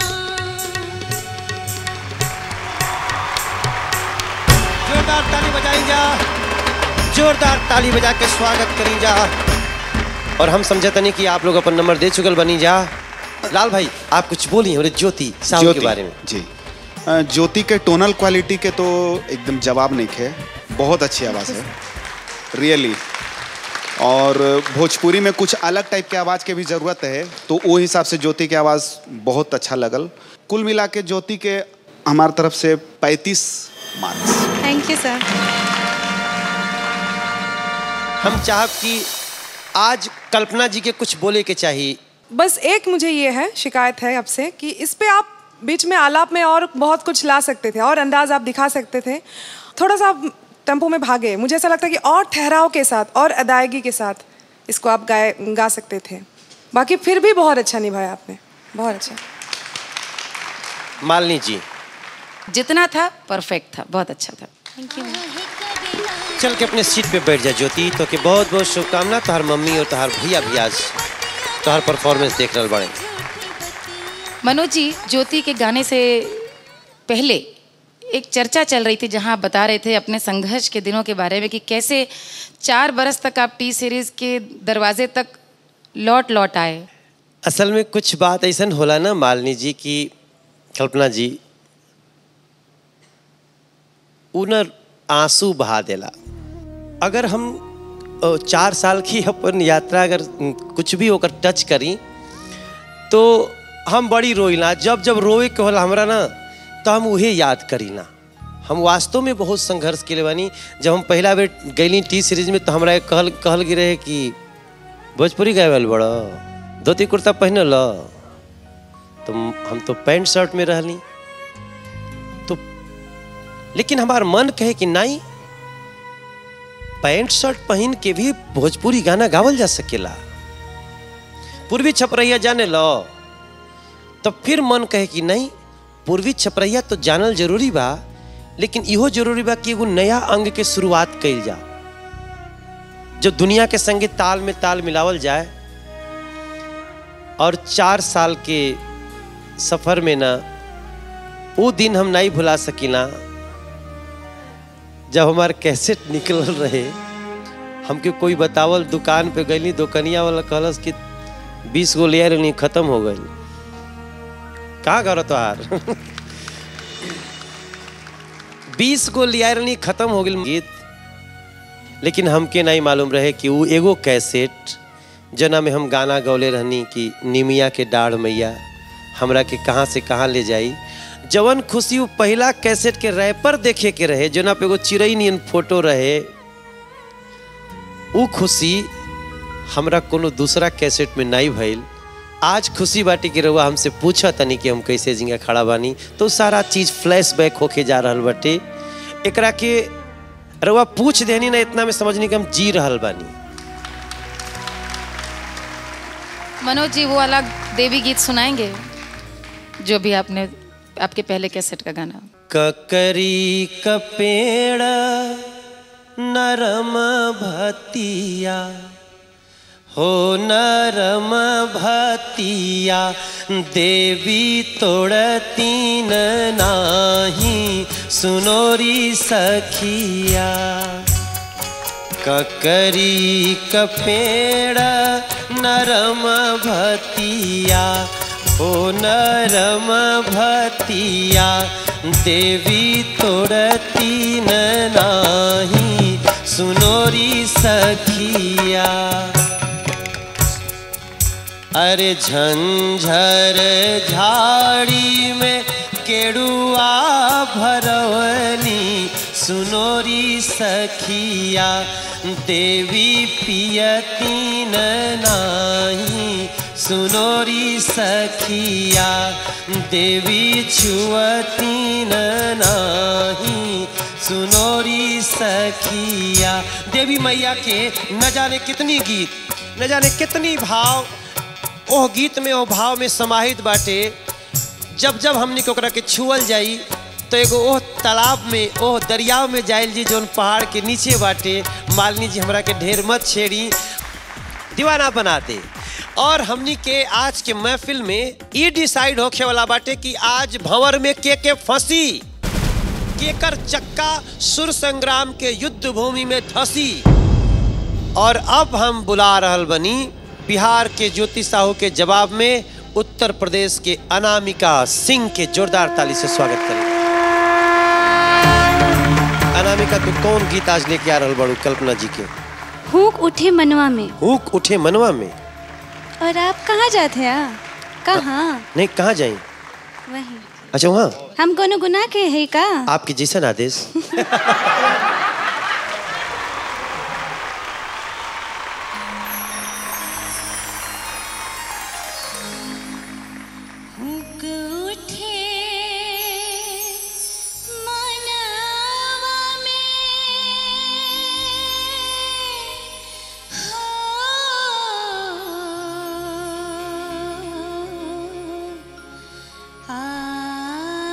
जोरदार ताली बजाई जा जोरदार ताली बजा के स्वागत करी जा और हम समझते नहीं कि आप लोग अपन नंबर दे चुकल बनी जा लाल भाई आप कुछ बोलिए हमारे ज्योति साहब के
ज्योति,
बारे में
जी अ, ज्योति के टोनल क्वालिटी के तो एकदम जवाब नहीं थे बहुत अच्छी आवाज़ है रियली और भोजपुरी में कुछ अलग टाइप के आवाज़ के भी ज़रूरत है तो वो हिसाब से ज्योति की आवाज़ बहुत अच्छा लगल कुल मिला के ज्योति के हमारी तरफ से 35 मार्क्स
थैंक यू सर
हम चाहब कि आज कल्पना जी के कुछ बोले के चाहिए
बस एक मुझे ये है शिकायत है आपसे कि इस पे आप बीच में आलाप में और बहुत कुछ ला सकते थे और अंदाज आप दिखा सकते थे थोड़ा सा आप टेम्पो में भागे मुझे ऐसा लगता है कि और ठहराव के साथ और अदायगी के साथ इसको आप गाए गा सकते थे बाकी फिर भी बहुत अच्छा निभाया आपने बहुत अच्छा
मालिनी जी
जितना था परफेक्ट था बहुत अच्छा था
थैंक यू
चल के अपने सीट पे बैठ जा ज्योति तो के बहुत बहुत शुभकामना तोहार मम्मी और तोहार भैया भी आज तोहार परफॉर्मेंस देख रहे बड़े
मनोज जी ज्योति के गाने से पहले एक चर्चा चल रही थी जहां आप बता रहे थे अपने संघर्ष के दिनों के बारे में कि कैसे चार बरस तक आप टी सीरीज के दरवाजे तक लौट लौट आए
असल में कुछ बात ऐसा होला ना मालिनी जी की कल्पना जी उ न आंसू बहा देला अगर हम अ, चार साल की अपन यात्रा अगर अ, कुछ भी होकर टच करी तो हम बड़ी रोइला जब जब रोए के होला हमरा ना तो हम उहे याद करी ना हम वास्तव में बहुत संघर्ष के लिए बानी जब हम पहला बेर गईली टी सीरीज में तो हमरा एक कहल कहल गिरे है कि भोजपुरी गाए वाल बड़ा धोती कुर्ता पहने ल तो हम तो पैंट शर्ट में रहली तो लेकिन हमार मन कहे कि नहीं पैंट शर्ट पहन के भी भोजपुरी गाना गावल जा सकेला पूर्वी छपरैया जाने लो तो फिर मन कहे कि नहीं पूर्वी छपरैया तो जानल जरूरी बा लेकिन इहो जरूरी बा कि एगो नया अंग के शुरुआत कइल जा जो दुनिया के संगे ताल में ताल मिलावल जाए और चार साल के सफर में ना वो दिन हम नहीं भुला सकीला जब हमार कैसेट निकल रहे हमके कोई बतावल दुकान पे गईली दुकनिया वाला कहलस कि बीस गो ले रही खत्म हो गई कहाँ करो तोहार बीस गो लिया रही खत्म हो गई गीत लेकिन हमके नहीं मालूम रहे कि वो एगो कैसेट जना में हम गाना गौले रहनी कि निमिया के डाढ़ मैया हमरा के कहाँ से कहाँ ले जाई जवन खुशी वो पहला कैसेट के रैपर देखे के रहे जना पे एगो चिड़ई नियन फोटो रहे वो खुशी हमरा कोनो दूसरा कैसेट में नहीं भइल आज खुशी बाटी के रहुआ हमसे पूछा तनी कि हम कैसे जिंगा खड़ा बानी तो सारा चीज फ्लैश बैक होके जा रहल बाटे एकरा के रहुआ पूछ देनी ना इतना में समझनी कि हम जी रहल बानी
मनोज जी वो वाला देवी गीत सुनाएंगे जो भी आपने आपके पहले कैसेट का गाना
ककरी का पेड़ नरम भतिया हो नरम भतिया देवी तोड़तीन नाही सुनोरी सखिया ककरी का पेड़ नरम भतिया ओ नरम भतिया देवी तोड़तीन नाही सुनोरी सखिया अरे झंझर झाड़ी में केड़ुआ भरवनी सुनोरी सखिया देवी पियतीन नाही सुनोरी सखिया देवी छुअतीन नाही सुनोरी सखिया देवी मैया के न जाने कितनी गीत न जाने कितनी भाव ओह गीत में ओह भाव में समाहित बाटे जब जब हमने के ओकरा के छुअल जाई तो एगो ओह तालाब में ओह दरियाव में जाइल जी जोन पहाड़ के नीचे बाटे मालिनी जी हमरा के ढेर मत छेड़ी दीवाना बनाते और हमनी के आज के महफिल में ये डिसाइड होखे वाला बाटे कि आज भंवर में के के फंसी केकर चक्का सुर संग्राम के युद्ध भूमि में धसी और अब हम बुला रहल बनी बिहार के ज्योति साहू के जवाब में उत्तर प्रदेश के अनामिका सिंह के जोरदार ताली से स्वागत करें अनामिका तू कौन गीत आज लेके आ रहल बड़ू कल्पना जी के
हुक उठे मनवा में
हुक उठे मनवा में
और आप कहाँ जाते हैं कहाँ
नहीं कहाँ जाए
वही
अच्छा वहाँ
हम कोनो गुनाह के है का
आपके जैसन आदेश
हुक उठे मनवा में हो आ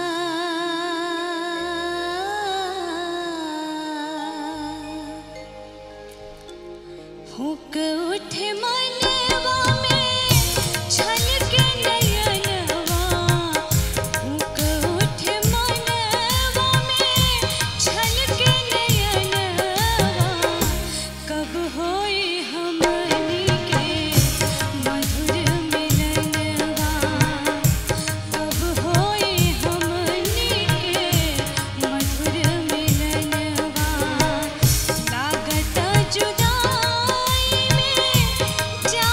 हुक उठे मनवा में छलके नयनवा हुक उठे मनवा में छलके नयनवा कब होई हमनी के मधुर मिलनवा कब होई हमनी के मधुर मिलनवा लागत जुदाई में जा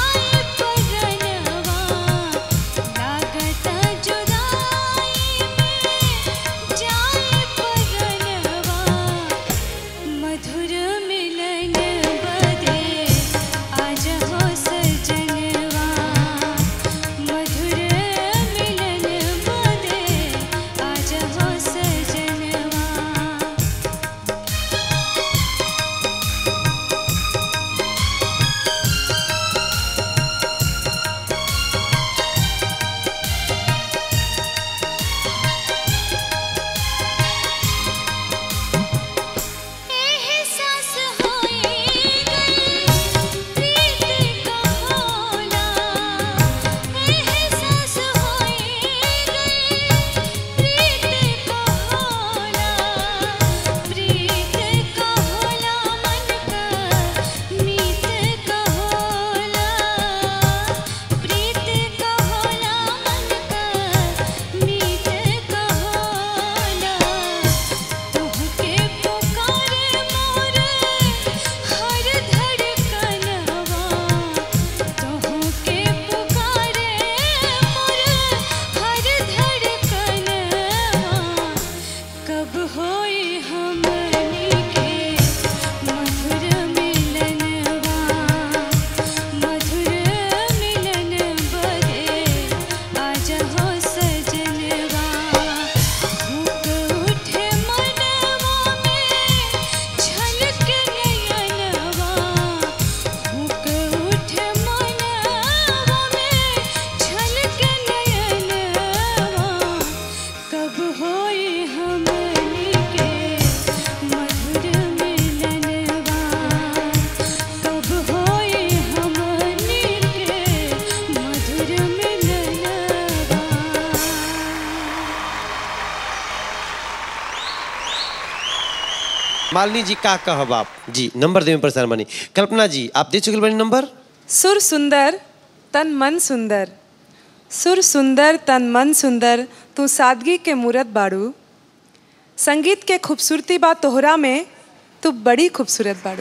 मालिनी जी का कहब आप जी नंबर देवे में परेशान बनी कल्पना जी आप दे चुके बनी नंबर
सुर सुंदर तन मन सुंदर सुर सुंदर तन मन सुंदर तू सादगी के मूरत बाड़ू संगीत के खूबसूरती बा तोहरा में तू बड़ी खूबसूरत बाड़ू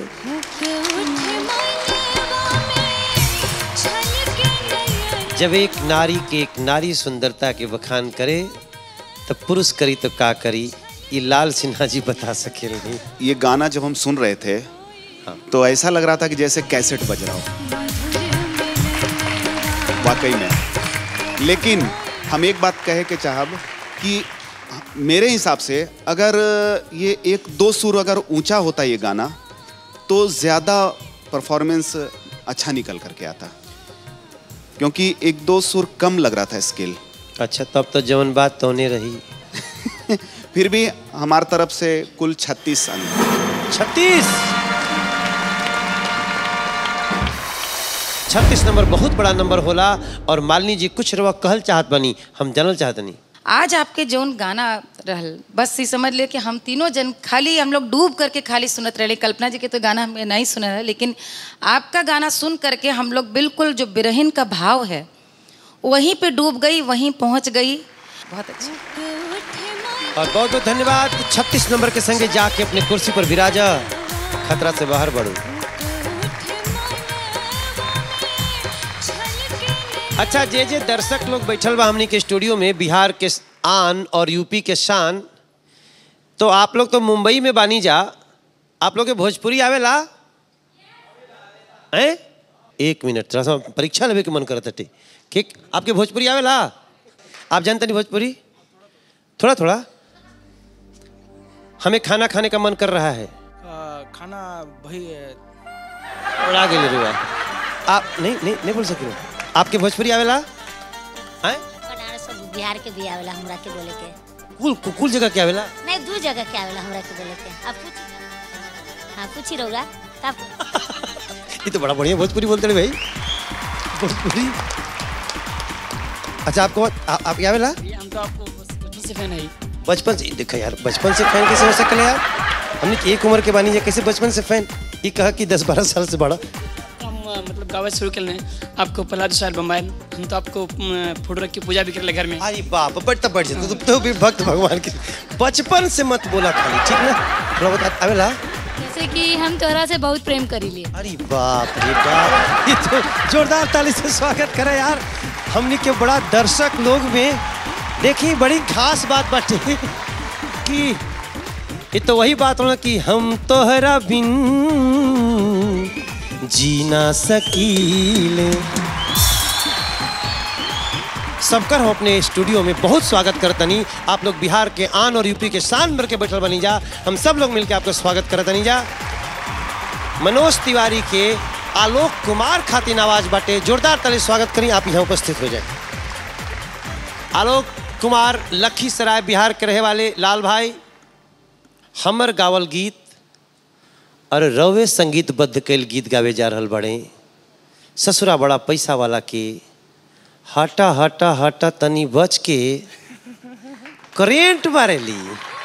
जब एक नारी के एक नारी सुंदरता के बखान करे तो पुरुष करी तो का करी ये लाल सिन्हा जी बता सके नहीं
ये गाना जब हम सुन रहे थे तो ऐसा लग रहा था कि जैसे कैसेट बज रहा हो वाकई में लेकिन हम एक बात कहे के चाहब कि मेरे हिसाब से अगर ये एक दो सुर अगर ऊंचा होता ये गाना तो ज़्यादा परफॉर्मेंस अच्छा निकल करके आता क्योंकि एक दो सुर कम लग रहा था स्केल
अच्छा तब तो जवन बात तो नहीं रही
फिर भी हमारी तरफ से कुल छत्तीस अंक
छत्तीस छत्तीस नंबर बहुत बड़ा नंबर होला और मालिनी जी कुछ रवा कहल चाहत बनी हम जानल चाहत नहीं
आज आपके जौन गाना रहल बस ये समझ ले कि हम तीनों जन खाली हम लोग डूब करके खाली सुनत रहे कल्पना जी के तो गाना हमें नहीं सुना है लेकिन आपका गाना सुन करके हम लोग बिल्कुल जो बिरहिन का भाव है वहीं पे डूब गई वहीं पहुंच गई बहुत अच्छा
और बहुत बहुत धन्यवाद छत्तीस नंबर के संगे जाके अपने कुर्सी पर विराजा खतरा से बाहर बढ़ो अच्छा जे जे दर्शक लोग बैठल बा हमनी के स्टूडियो में बिहार के आन और यूपी के शान तो आप लोग तो मुंबई में बानी जा आप लोग के भोजपुरी आवेला हैं एक मिनट थोड़ा सा परीक्षा लेवे के मन करत हटे ठीक आपके भोजपुरी आवेला आप जानते नहीं भोजपुरी थोड़ा थोड़ा हमें खाना खाने का मन कर रहा है
खाना वही
और आगे ले रहे आप नहीं नहीं नहीं बोल सके आपके भोजपुरी आवेला हैं
बनारस और बिहार के भी आवेला हमरा के बोले के
कुल कुल जगह क्या आवेला
नहीं दू जगह के आवेला हमरा के बोले के आप पूछ हाँ पूछी रहोगा तब
ये तो बड़ा बढ़िया भोजपुरी बोलते रहे भाई भोजपुरी अच्छा आपको आ, आप क्या आवेला
हम तो आपको बचपन से फैन है
बचपन से देखा यार बचपन से फैन कैसे हो सकल यार हमने एक उम्र के बानी जा कैसे बचपन से फैन ये कहा कि दस बारह साल से बड़ा
हम अ, मतलब गावे शुरू कर लें आपको पहला दूसरा एल्बम आयल हम तो आपको अ, फोटो रख के पूजा भी कर ले घर में
अरे बाप बढ़ तब बढ़ जाते तो भी भक्त भगवान के बचपन से मत बोला खाली ठीक ना थोड़ा बता आवेला
जैसे कि हम तोहरा से बहुत प्रेम करी लिए
अरे बाप रे बाप ये तो जोरदार ताली से स्वागत करे यार हमने के बड़ा दर्शक लोग में देखी बड़ी खास बात बाटे कि ये तो वही बात होना कि हम तोहरा बिन जी ना सकीले सबकर हम अपने स्टूडियो में बहुत स्वागत करतनी आप लोग बिहार के आन और यूपी के शान भर के बैठल बनी जा हम सब लोग मिलकर आपका स्वागत करतनी जा मनोज तिवारी के आलोक कुमार खातिन आवाज बाटे जोरदार ताली स्वागत करी आप यहाँ उपस्थित हो जाए आलोक कुमार लखीसराय बिहार के रहे वाले लाल भाई हमर गावल गीत और रवे संगीतबद्ध कैल गीत गावे जा रहल बड़े ससुरा बड़ा पैसा वाला के हटा हटा हटा तनी बच के करेंट मारेली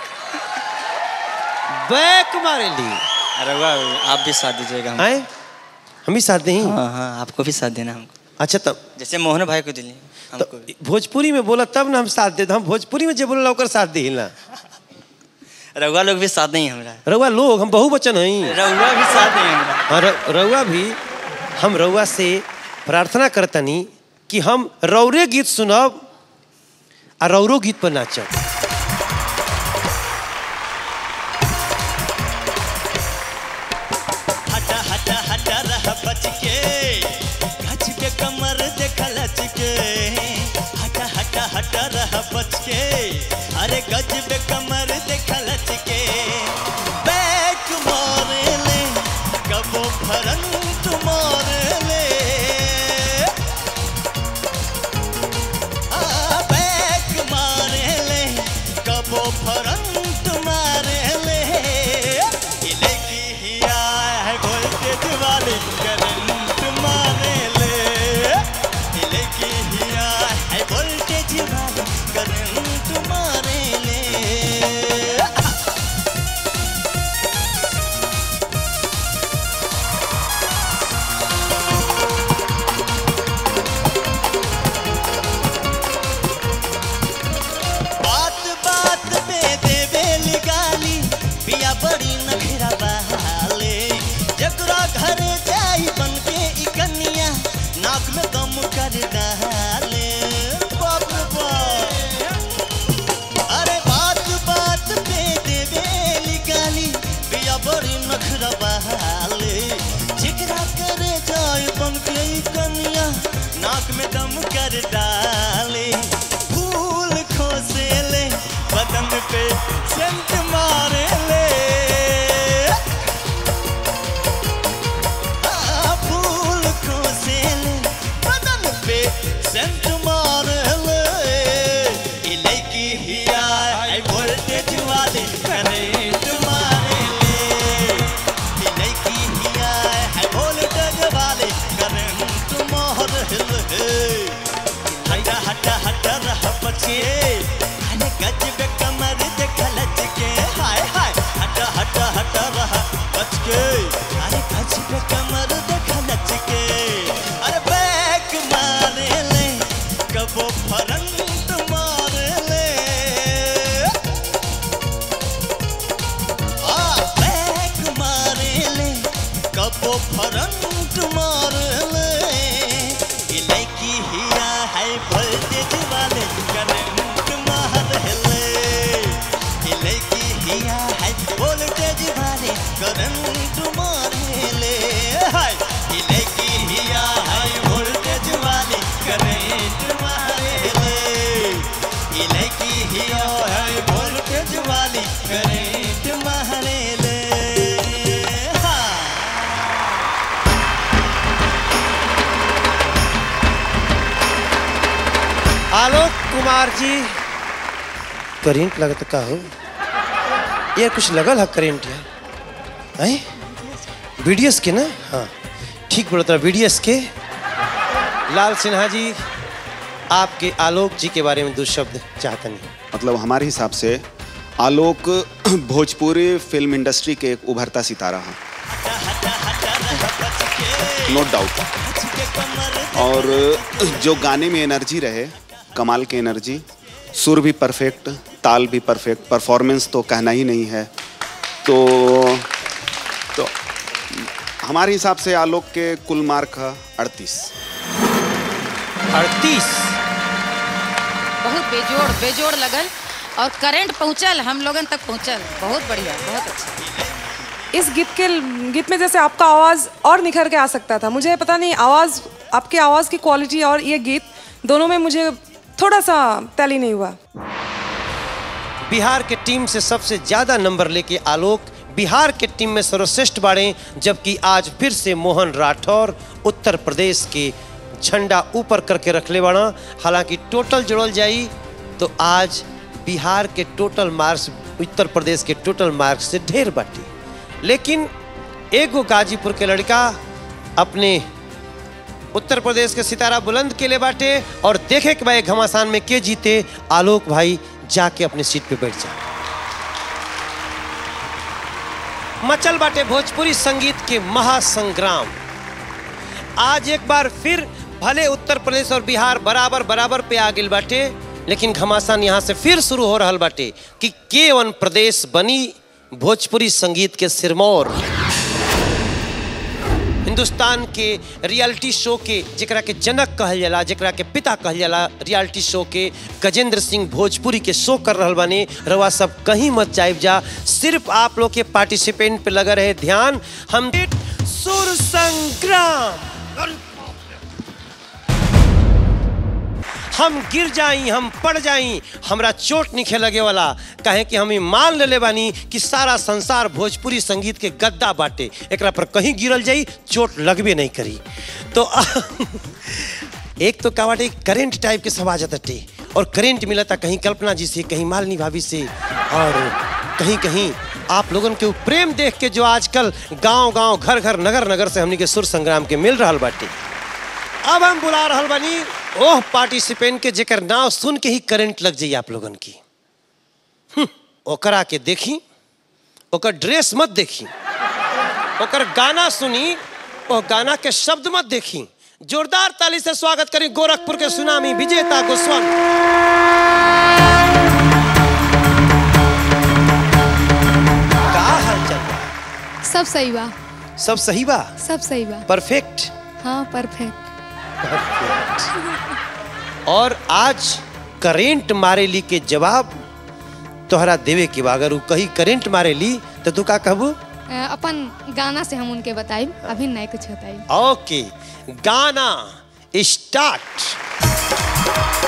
बैक मारेली
अरे वाह आप भी साथ दीजिएगा हमको।
हैं हम भी साथ दें
हाँ हाँ आपको भी साथ देना हमको
अच्छा तब
जैसे मोहन भाई को दिली हमको भी
भोजपुरी में बोला तब ना हम साथ देते हम भोजपुरी में जे बोला ओकर साथ दे ना
रउआ लोग भी साथ नहीं हमरा
रउआ लोग हम बहुवचन हई
रउआ भी साथ नहीं हमरा
हाँ, र- रउआ भी हम रउआ से प्रार्थना करतनी कि हम रौरे गीत सुनब आ रौरो गीत पर नाचब
हटा हटा हटा रह बच के गच के कमर देख लच के हटा हटा हटा रह बच के अरे गज बे कमर देख लच के बैक मारे ले कबो फरंत मारे ले आ, बैक मारे ले कबो फरंत मारे ले इले की हिया है वोल्टेज वाली करंट मारे ले इले की हिया है वोल्टेज वाली करंट मारे ले आँख में दम कर डाले फूल खोसे ले बदन पे सेंट मारे ले हाँ, फूल खोसे ले बदन पे सेंट मारे ले ये लड़की हिया है वोल्टेज वाली करंट मारे ले ये लड़की हिया है वोल्टेज वाली करंट मारे ले हटा हटा हटा रह बचिए अने गज पे कमर देख लच के हाय हाय हटा हटा हटा रह बच के अरे गज पे कमर देख लच के अरे बैक मारे ले कबो फरंट मारे ले आ बैक मारे ले कबो फरंट मारे ले ये लड़की हिया है वोल्टेज वाले करंट मार ले ये लड़की हिया है वोल्टेज वाले करंट मार ले हाय ये लड़की हिया है वोल्टेज वाले करंट मार ले ये लड़की हिया है वोल्टेज वाली करंट मार ले हाँ
आलोक कुमार जी करेंट लगत का हो यार कुछ लगल है करेंट यार हैं बीडीएस के ना हाँ ठीक बोलता बीडीएस के लाल सिन्हा जी आपके आलोक जी के बारे में दो शब्द चाहता नहीं
मतलब हमारे हिसाब से आलोक भोजपुरी फिल्म इंडस्ट्री के एक उभरता सितारा है नो डाउट और जो गाने में एनर्जी रहे कमाल की एनर्जी सुर भी परफेक्ट ताल भी परफेक्ट परफॉर्मेंस तो कहना ही नहीं है तो तो हमारे हिसाब से आलोक के कुल मार्क है अड़तीस
अड़तीस
बहुत बेजोड़ बेजोड़ लगल और करंट पहुंचल हम लोगन तक पहुंचल बहुत बढ़िया बहुत अच्छा
इस गीत के गीत में जैसे आपका आवाज़ और निखर के आ सकता था मुझे पता नहीं आवाज़ आपकी आवाज़ की क्वालिटी और ये गीत दोनों में मुझे थोड़ा सा टैली नहीं हुआ
बिहार के टीम से सबसे ज्यादा नंबर लेके आलोक बिहार के टीम में सर्वश्रेष्ठ बाड़े जबकि आज फिर से मोहन राठौर उत्तर प्रदेश के झंडा ऊपर करके रखले बाड़ा हालांकि टोटल जोड़ल जाई तो आज बिहार के टोटल मार्क्स उत्तर प्रदेश के टोटल मार्क्स से ढेर बाटी लेकिन एगो गाजीपुर के लड़का अपने उत्तर प्रदेश के सितारा बुलंद के लिए बाटे और देखे के भाई घमासान में के जीते आलोक भाई जाके अपने सीट पे बैठ जा मचल बाटे भोजपुरी संगीत के महासंग्राम आज एक बार फिर भले उत्तर प्रदेश और बिहार बराबर बराबर पे आ गई बाटे लेकिन घमासान यहाँ से फिर शुरू हो रहा बाटे कि केवन प्रदेश बनी भोजपुरी संगीत के सिरमौर हिंदुस्तान के रियलिटी शो के जरा के जनक कहल जाला जरा के पिता कहल जाला रियलिटी शो के गजेंद्र सिंह भोजपुरी के शो कर रहल बानी रवा सब कहीं मत जाइब जा सिर्फ आप लोग के पार्टिसिपेंट पे लगा रहे ध्यान हम सुर संग्राम हम गिर जाई हम पड़ जाई हमरा चोट निखे लगे वाला कहे कि हम ई मान लेले बानी कि सारा संसार भोजपुरी संगीत के गद्दा बाटे एकरा पर कहीं गिरल जाई चोट लगबे नहीं करी तो एक तो का बाटे करेंट टाइप के सब आ जाते और करेंट मिलता कहीं कल्पना जी से कहीं मालिनी भाभी से और कहीं कहीं आप लोगन के उ प्रेम देख के जो आजकल गांव गांव घर घर नगर नगर से हमनी के सुर संग्राम के मिल रहा बाटे अब हम बुला रहल बानी ओह पार्टिसिपेंट के जेकर नाम सुन के ही करंट लग जाई आप लोगन की हम्म, ओकरा के देखी ओकर ड्रेस मत देखी ओकर गाना सुनी ओ गाना के शब्द मत देखी जोरदार ताली से स्वागत करी गोरखपुर के सुनामी विजेता गोस्वामी का हाल चल बा?
सब सही बा
सब सही बा
सब सही बा
परफेक्ट
हाँ परफेक्ट
और आज करेंट मारेली के जवाब तोहरा देवे के बा अगर उ कही करेंट मारेली तो तू का कहबू
अ, अपन गाना से हम उनके बताइब अभी नहीं कुछ बताइब
ओके गाना स्टार्ट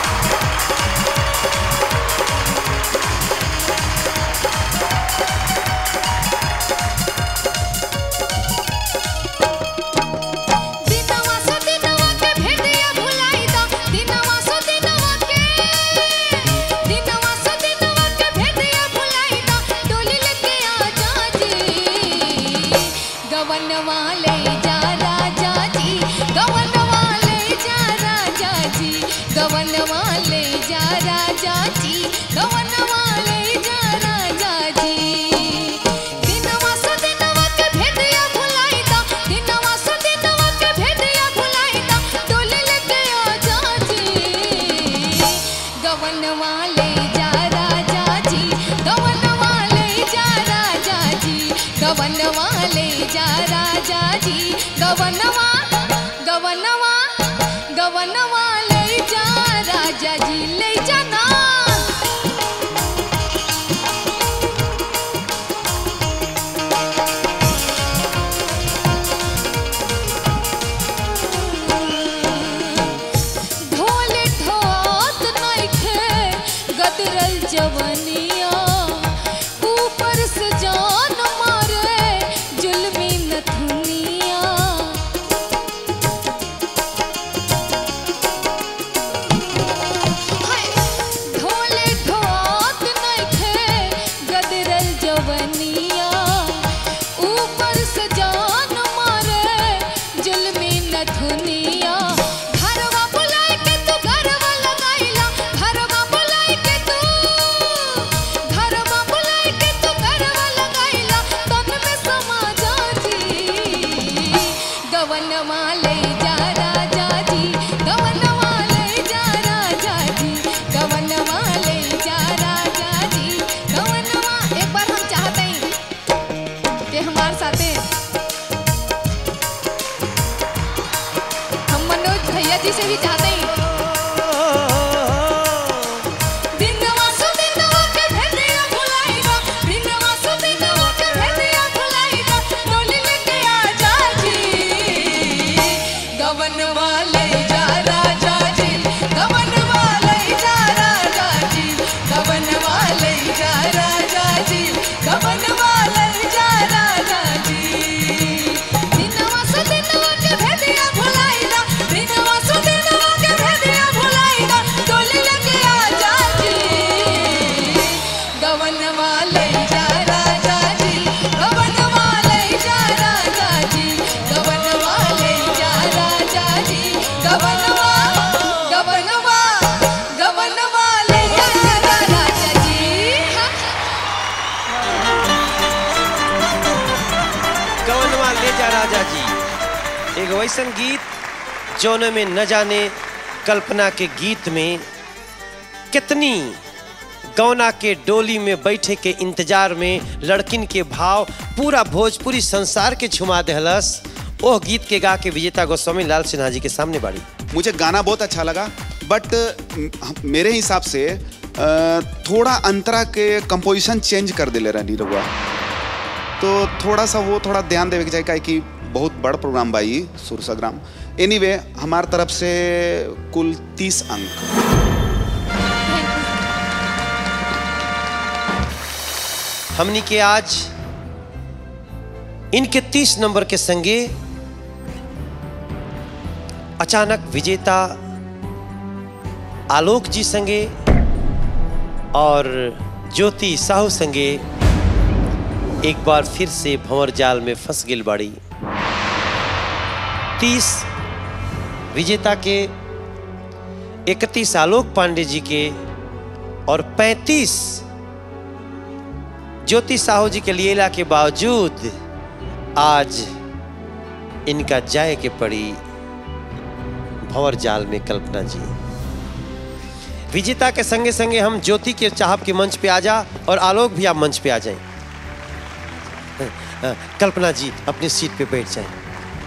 दिनवा सो दिनवा के भेदिया भुलाई दा दिनवा सो दिनवा के दिनवा सो दिनवा के भेदिया भुलाई दा डोली लेके आ जा जी गवनवा ले जा राजा जी गवनवा ले जा राजा जी गवनवा ले जा राजा जी गवनवा ले जा राजा जी दिनवा सो दिनवा के भेदिया भुलाई दा दिनवा सो दिनवा के भेदिया भुलाई दा डोली लेके आ जा जी गवनवा ले जा राजा जी गवनवा ले जा राजा जी गवनवा ले जा राजा जी गवनवा गवनवा गवनवा ले जा राजा जी ले जाना ढोले ढोत नइखे गदरल जवनिया ऊपर से जान मारे जुल्मी नथुनिया हाय ढोले ढोत नइखे गदरल जवनिया ऊपर से जान मारे जुल्मी नथुनिया घरवा बुलाई के तू घरवा लगाइला घरवा बुलाई के तू घरवा बुलाई के तू घरवा लगाइला तन में समा जा जी गवनवा ले जा राजा जी गवनवा ले जा राजा जी गवनवा ले जा राजा जी गवनवा एक बार हम चाहते हैं कि हमारे साथे हम मनोज भैया जी से भी चाहते हैं दिनवा सो दिनवा के भेदिया भुलाइगा दिनवा सो दिनवा के भेदिया भुलाइगा डोली लेके आ जा जी गवनवा ले जा राजा जी गवनवा ले जा राजा जी गवनवा ले जा राजा जी गवनवा ले जा राजा जी दिनवा सो दिनवा के भेदिया भुलाइगा दिनवा सो दिनवा के भेदिया भुलाइगा डोली लेके आ जा जी गवनवा ले जा राजा जी गवनवा ले जा राजा जी गवनवा ले जा राजा जी गवनवा गवनवा गवनवा ले जा राजा जी
गवनवा ले जा राजा जी एक वैसन गीत जौन में न जाने कल्पना के गीत में कितनी गौना के डोली में बैठे के इंतजार में लड़किन के भाव पूरा भोजपुरी संसार के छुमा दहलस ओह गीत के गा के विजेता गोस्वामी लाल सिन्हा जी के सामने बाड़ी
मुझे गाना बहुत अच्छा लगा बट मेरे हिसाब से अ, थोड़ा अंतरा के कंपोजिशन चेंज कर दिले रहनी रहुआ तो थोड़ा सा वो थोड़ा ध्यान देवे के चाहिए काहे कि बहुत बड़ प्रोग्राम बाई सुरसग्राम एनीवे हमार तरफ से कुल तीस अंक
हमनी के आज इनके तीस नंबर के संगे अचानक विजेता आलोक जी संगे और ज्योति साहू संगे एक बार फिर से भंवर जाल में फंस गिल बाड़ी तीस विजेता के इकतीस आलोक पांडे जी के और पैंतीस ज्योति साहू जी के लिए के बावजूद आज इनका जाए के पड़ी भंवर जाल में कल्पना जी विजेता के संगे संगे हम ज्योति के चाहप के मंच पे आ जा और आलोक भी आप मंच पे आ जाएं अ, कल्पना जी अपनी सीट पे बैठ जाएं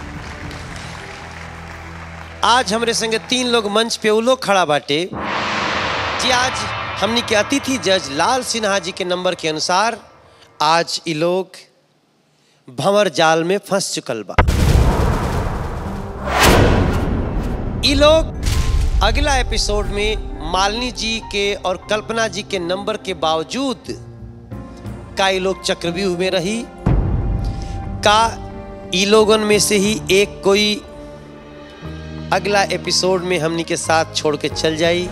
आज हमरे संगे तीन लोग मंच पे वो लोग खड़ा बाटे जी आज हमनी के अतिथि जज लाल सिन्हा जी के नंबर के अनुसार आज ये लोग भंवर जाल में फंस चुकल बा ये लोग अगला एपिसोड में मालिनी जी के और कल्पना जी के नंबर के बावजूद का ये लोग चक्रव्यूह में रही का ई लोगन में से ही एक कोई अगला एपिसोड में हमनी के साथ छोड़ के चल जाई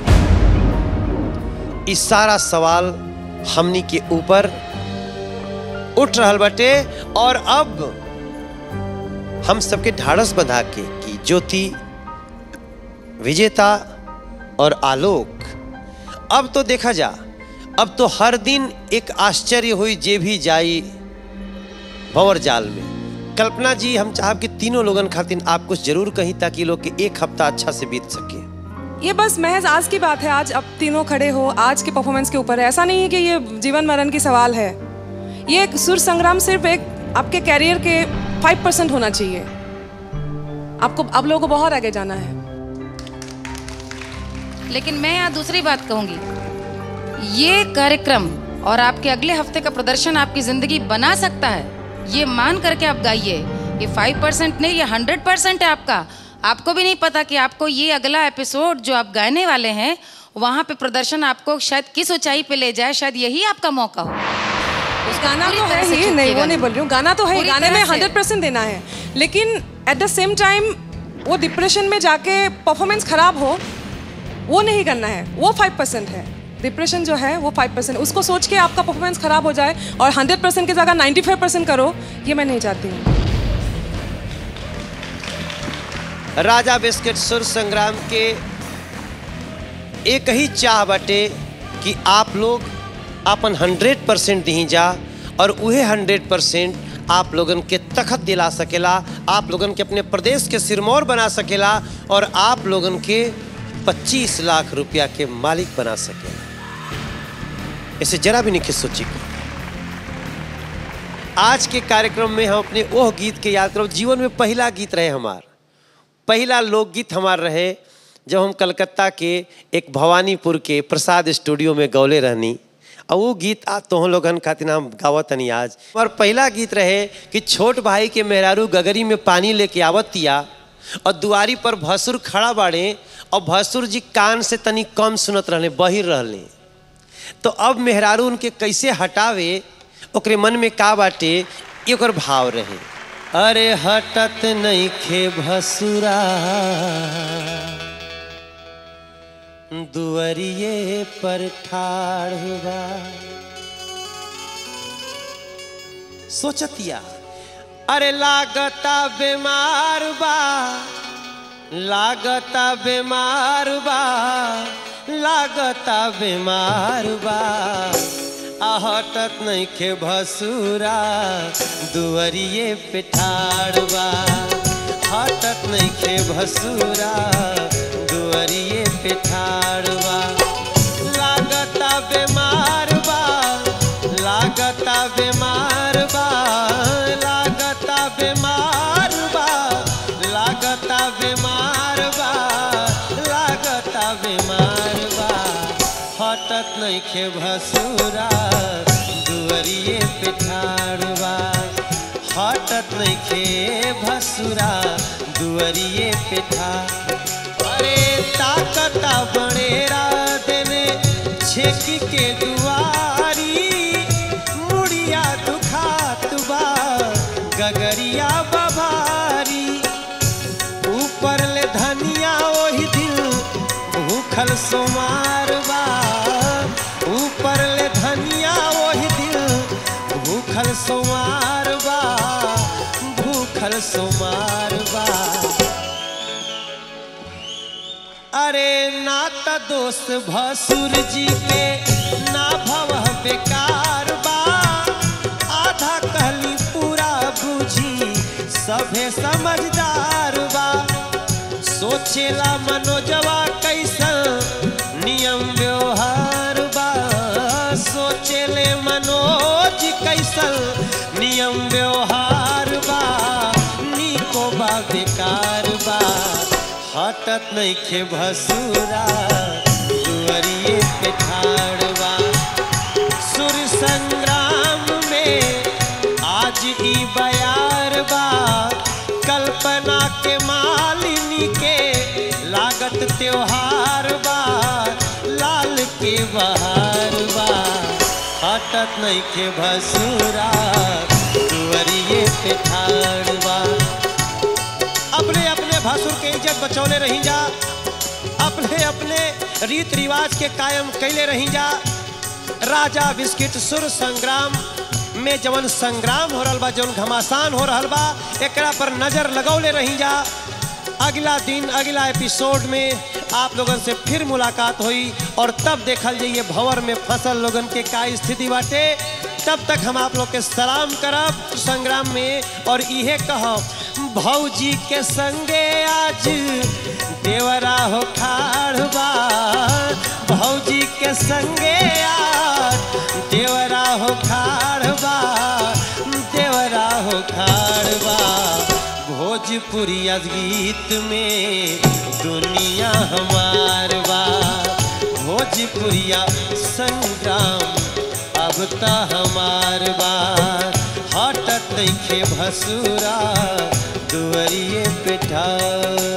इस सारा सवाल हमनी के ऊपर उठ रहल बटे और अब हम सबके ढाढ़स बंधा के कि ज्योति विजेता और आलोक अब तो देखा जा अब तो हर दिन एक आश्चर्य हुई जे भी जाई भंवर जाल में कल्पना जी हम चाहब कि तीनों लोगन खातिर आप कुछ जरूर कहीं ताकि लोग के एक हफ्ता अच्छा से बीत सके
ये बस महज आज की बात है आज अब तीनों खड़े हो आज के परफॉर्मेंस के ऊपर है ऐसा नहीं है कि ये जीवन मरण की सवाल है ये एक सुर संग्राम सिर्फ एक आपके कैरियर के फाइव परसेंट होना चाहिए आपको अब लोगों को बहुत आगे जाना है
लेकिन मैं यहाँ दूसरी बात कहूंगी ये कार्यक्रम और आपके अगले हफ्ते का प्रदर्शन आपकी जिंदगी बना सकता है ये मान करके आप गाइए ये फाइव परसेंट नहीं ये हंड्रेड परसेंट है आपका आपको भी नहीं पता कि आपको ये अगला एपिसोड जो आप गाने वाले हैं वहाँ पे प्रदर्शन आपको शायद किस ऊंचाई पे ले जाए शायद यही आपका मौका हो
गाना
पूरी
तो
तरह
है
से
ही नहीं
चूकिएगा
वो नहीं बोल रही हूँ गाना तो है ही,
पूरी
गाने में
तरह से।
हंड्रेड परसेंट देना है लेकिन एट द सेम टाइम वो डिप्रेशन में जाके परफॉर्मेंस खराब हो वो नहीं करना है वो फाइव परसेंट है डिप्रेशन जो है वो फाइव परसेंट उसको सोच के आपका परफॉर्मेंस खराब हो जाए और हंड्रेड परसेंट की जगह नाइन्टी फाइव परसेंट करो ये मैं नहीं चाहती हूँ
राजा बिस्किट सुर संग्राम के एक ही चाह बटे कि आप लोग अपन हंड्रेड परसेंट दी जा और उहे हंड्रेड परसेंट आप लोगन के तखत दिला सकेला आप लोगन के अपने प्रदेश के सिरमौर बना सकेला और आप लोगन के 25 लाख रुपया के मालिक बना सकेला इसे जरा भी नहीं सोची आज के कार्यक्रम में हम अपने ओह गीत के याद करो जीवन में पहला गीत रहे हमार पहला लोकगीत हमार रहे जब हम कलकत्ता के एक भवानीपुर के प्रसाद स्टूडियो में गौले रहनी और वो गीत आ तो लोगन खातिर हम गावत तनी आज और पहला गीत रहे कि छोट भाई के मेहरारू गगरी में पानी लेके आवतिया और दुआरी पर भसुर खड़ा बाड़े और भसुर जी कान से तनी कम सुनत रहले बहिर रहले तो अब मेहरारू उनके कैसे हटावे ओकरे मन में का बाटे ये ओकर भाव रहे अरे हटत नहीं खे भसुरा दुअरिए पर ठाड़ हुआ सोचतिया अरे लागता बीमार बा लागता बीमार बा लागता बीमार बा आहटत नहीं खे भसुरा दुअरिए पे ठाड़ बा हटत नहीं खे भसुरा दुअरिए पे ठाड़ बा लागता बीमार बा लागता बीमार बा लागता बीमार बा लागता बीमार बा लागता बीमार बा हटत नहीं खे भसुरा दुअरिए पे ठाड़वा हटत नहीं खे भसुरा दुअरिए पे ठाड़ अरे ताकता बड़ेरा देने छेकी के दुआरी मुड़िया दुखात बा गगरिया बभारी ऊपर ले धनिया ओही दिल भूखल सोमार बा ऊपर ले धनिया ओही दिल भूखल सोमार बा भूखल सोमार बा अरे ना त दोस्त भसुर जी के ना भव बेकार बा आधा कहली पूरा बुझी सभे समझदार बा सोचेला मनोजवा कैसन नियम व्यवहार बा सोचेले मनोज कैसन नियम व्यवहार बा निको बा बेकार बा हटत नहीं खे भसुरा दुअरिए पे ठाड़वा सुर संग्राम में आज ई बयार बा कल्पना के मालिनी के ला त्योहार बा लाल के बहार बा हटत नहीं के भसुरा दुवरिए पे ठाड़ बा अपने अपने भासुर के इज्जत बचौले रही जा अपने अपने रीत रिवाज के कायम कैले रही जा राजा बिस्किट सुर संग्राम में जवन संग्राम हो रहल बा जवन घमासान हो रहल बा एकरा पर नजर लगौले रही जा अगला दिन अगला एपिसोड में आप लोगन से फिर मुलाकात हुई और तब देखल जाइए भंवर में फसल लोगन के का स्थिति बाटे तब तक हम आप लोग के सलाम करब संग्राम में और इहे कहब भौजी के संगे आज देवरा हो खाड़बा भौजी के संगे आज देवरा हो खाड़बा देवरा हो खाड़बा भोजपुरिया गीत में दुनिया हमार बा भोजपुरिया संग्राम अब त हमार बा हटत नइखे भसुरा दुवरिए पे ठाड़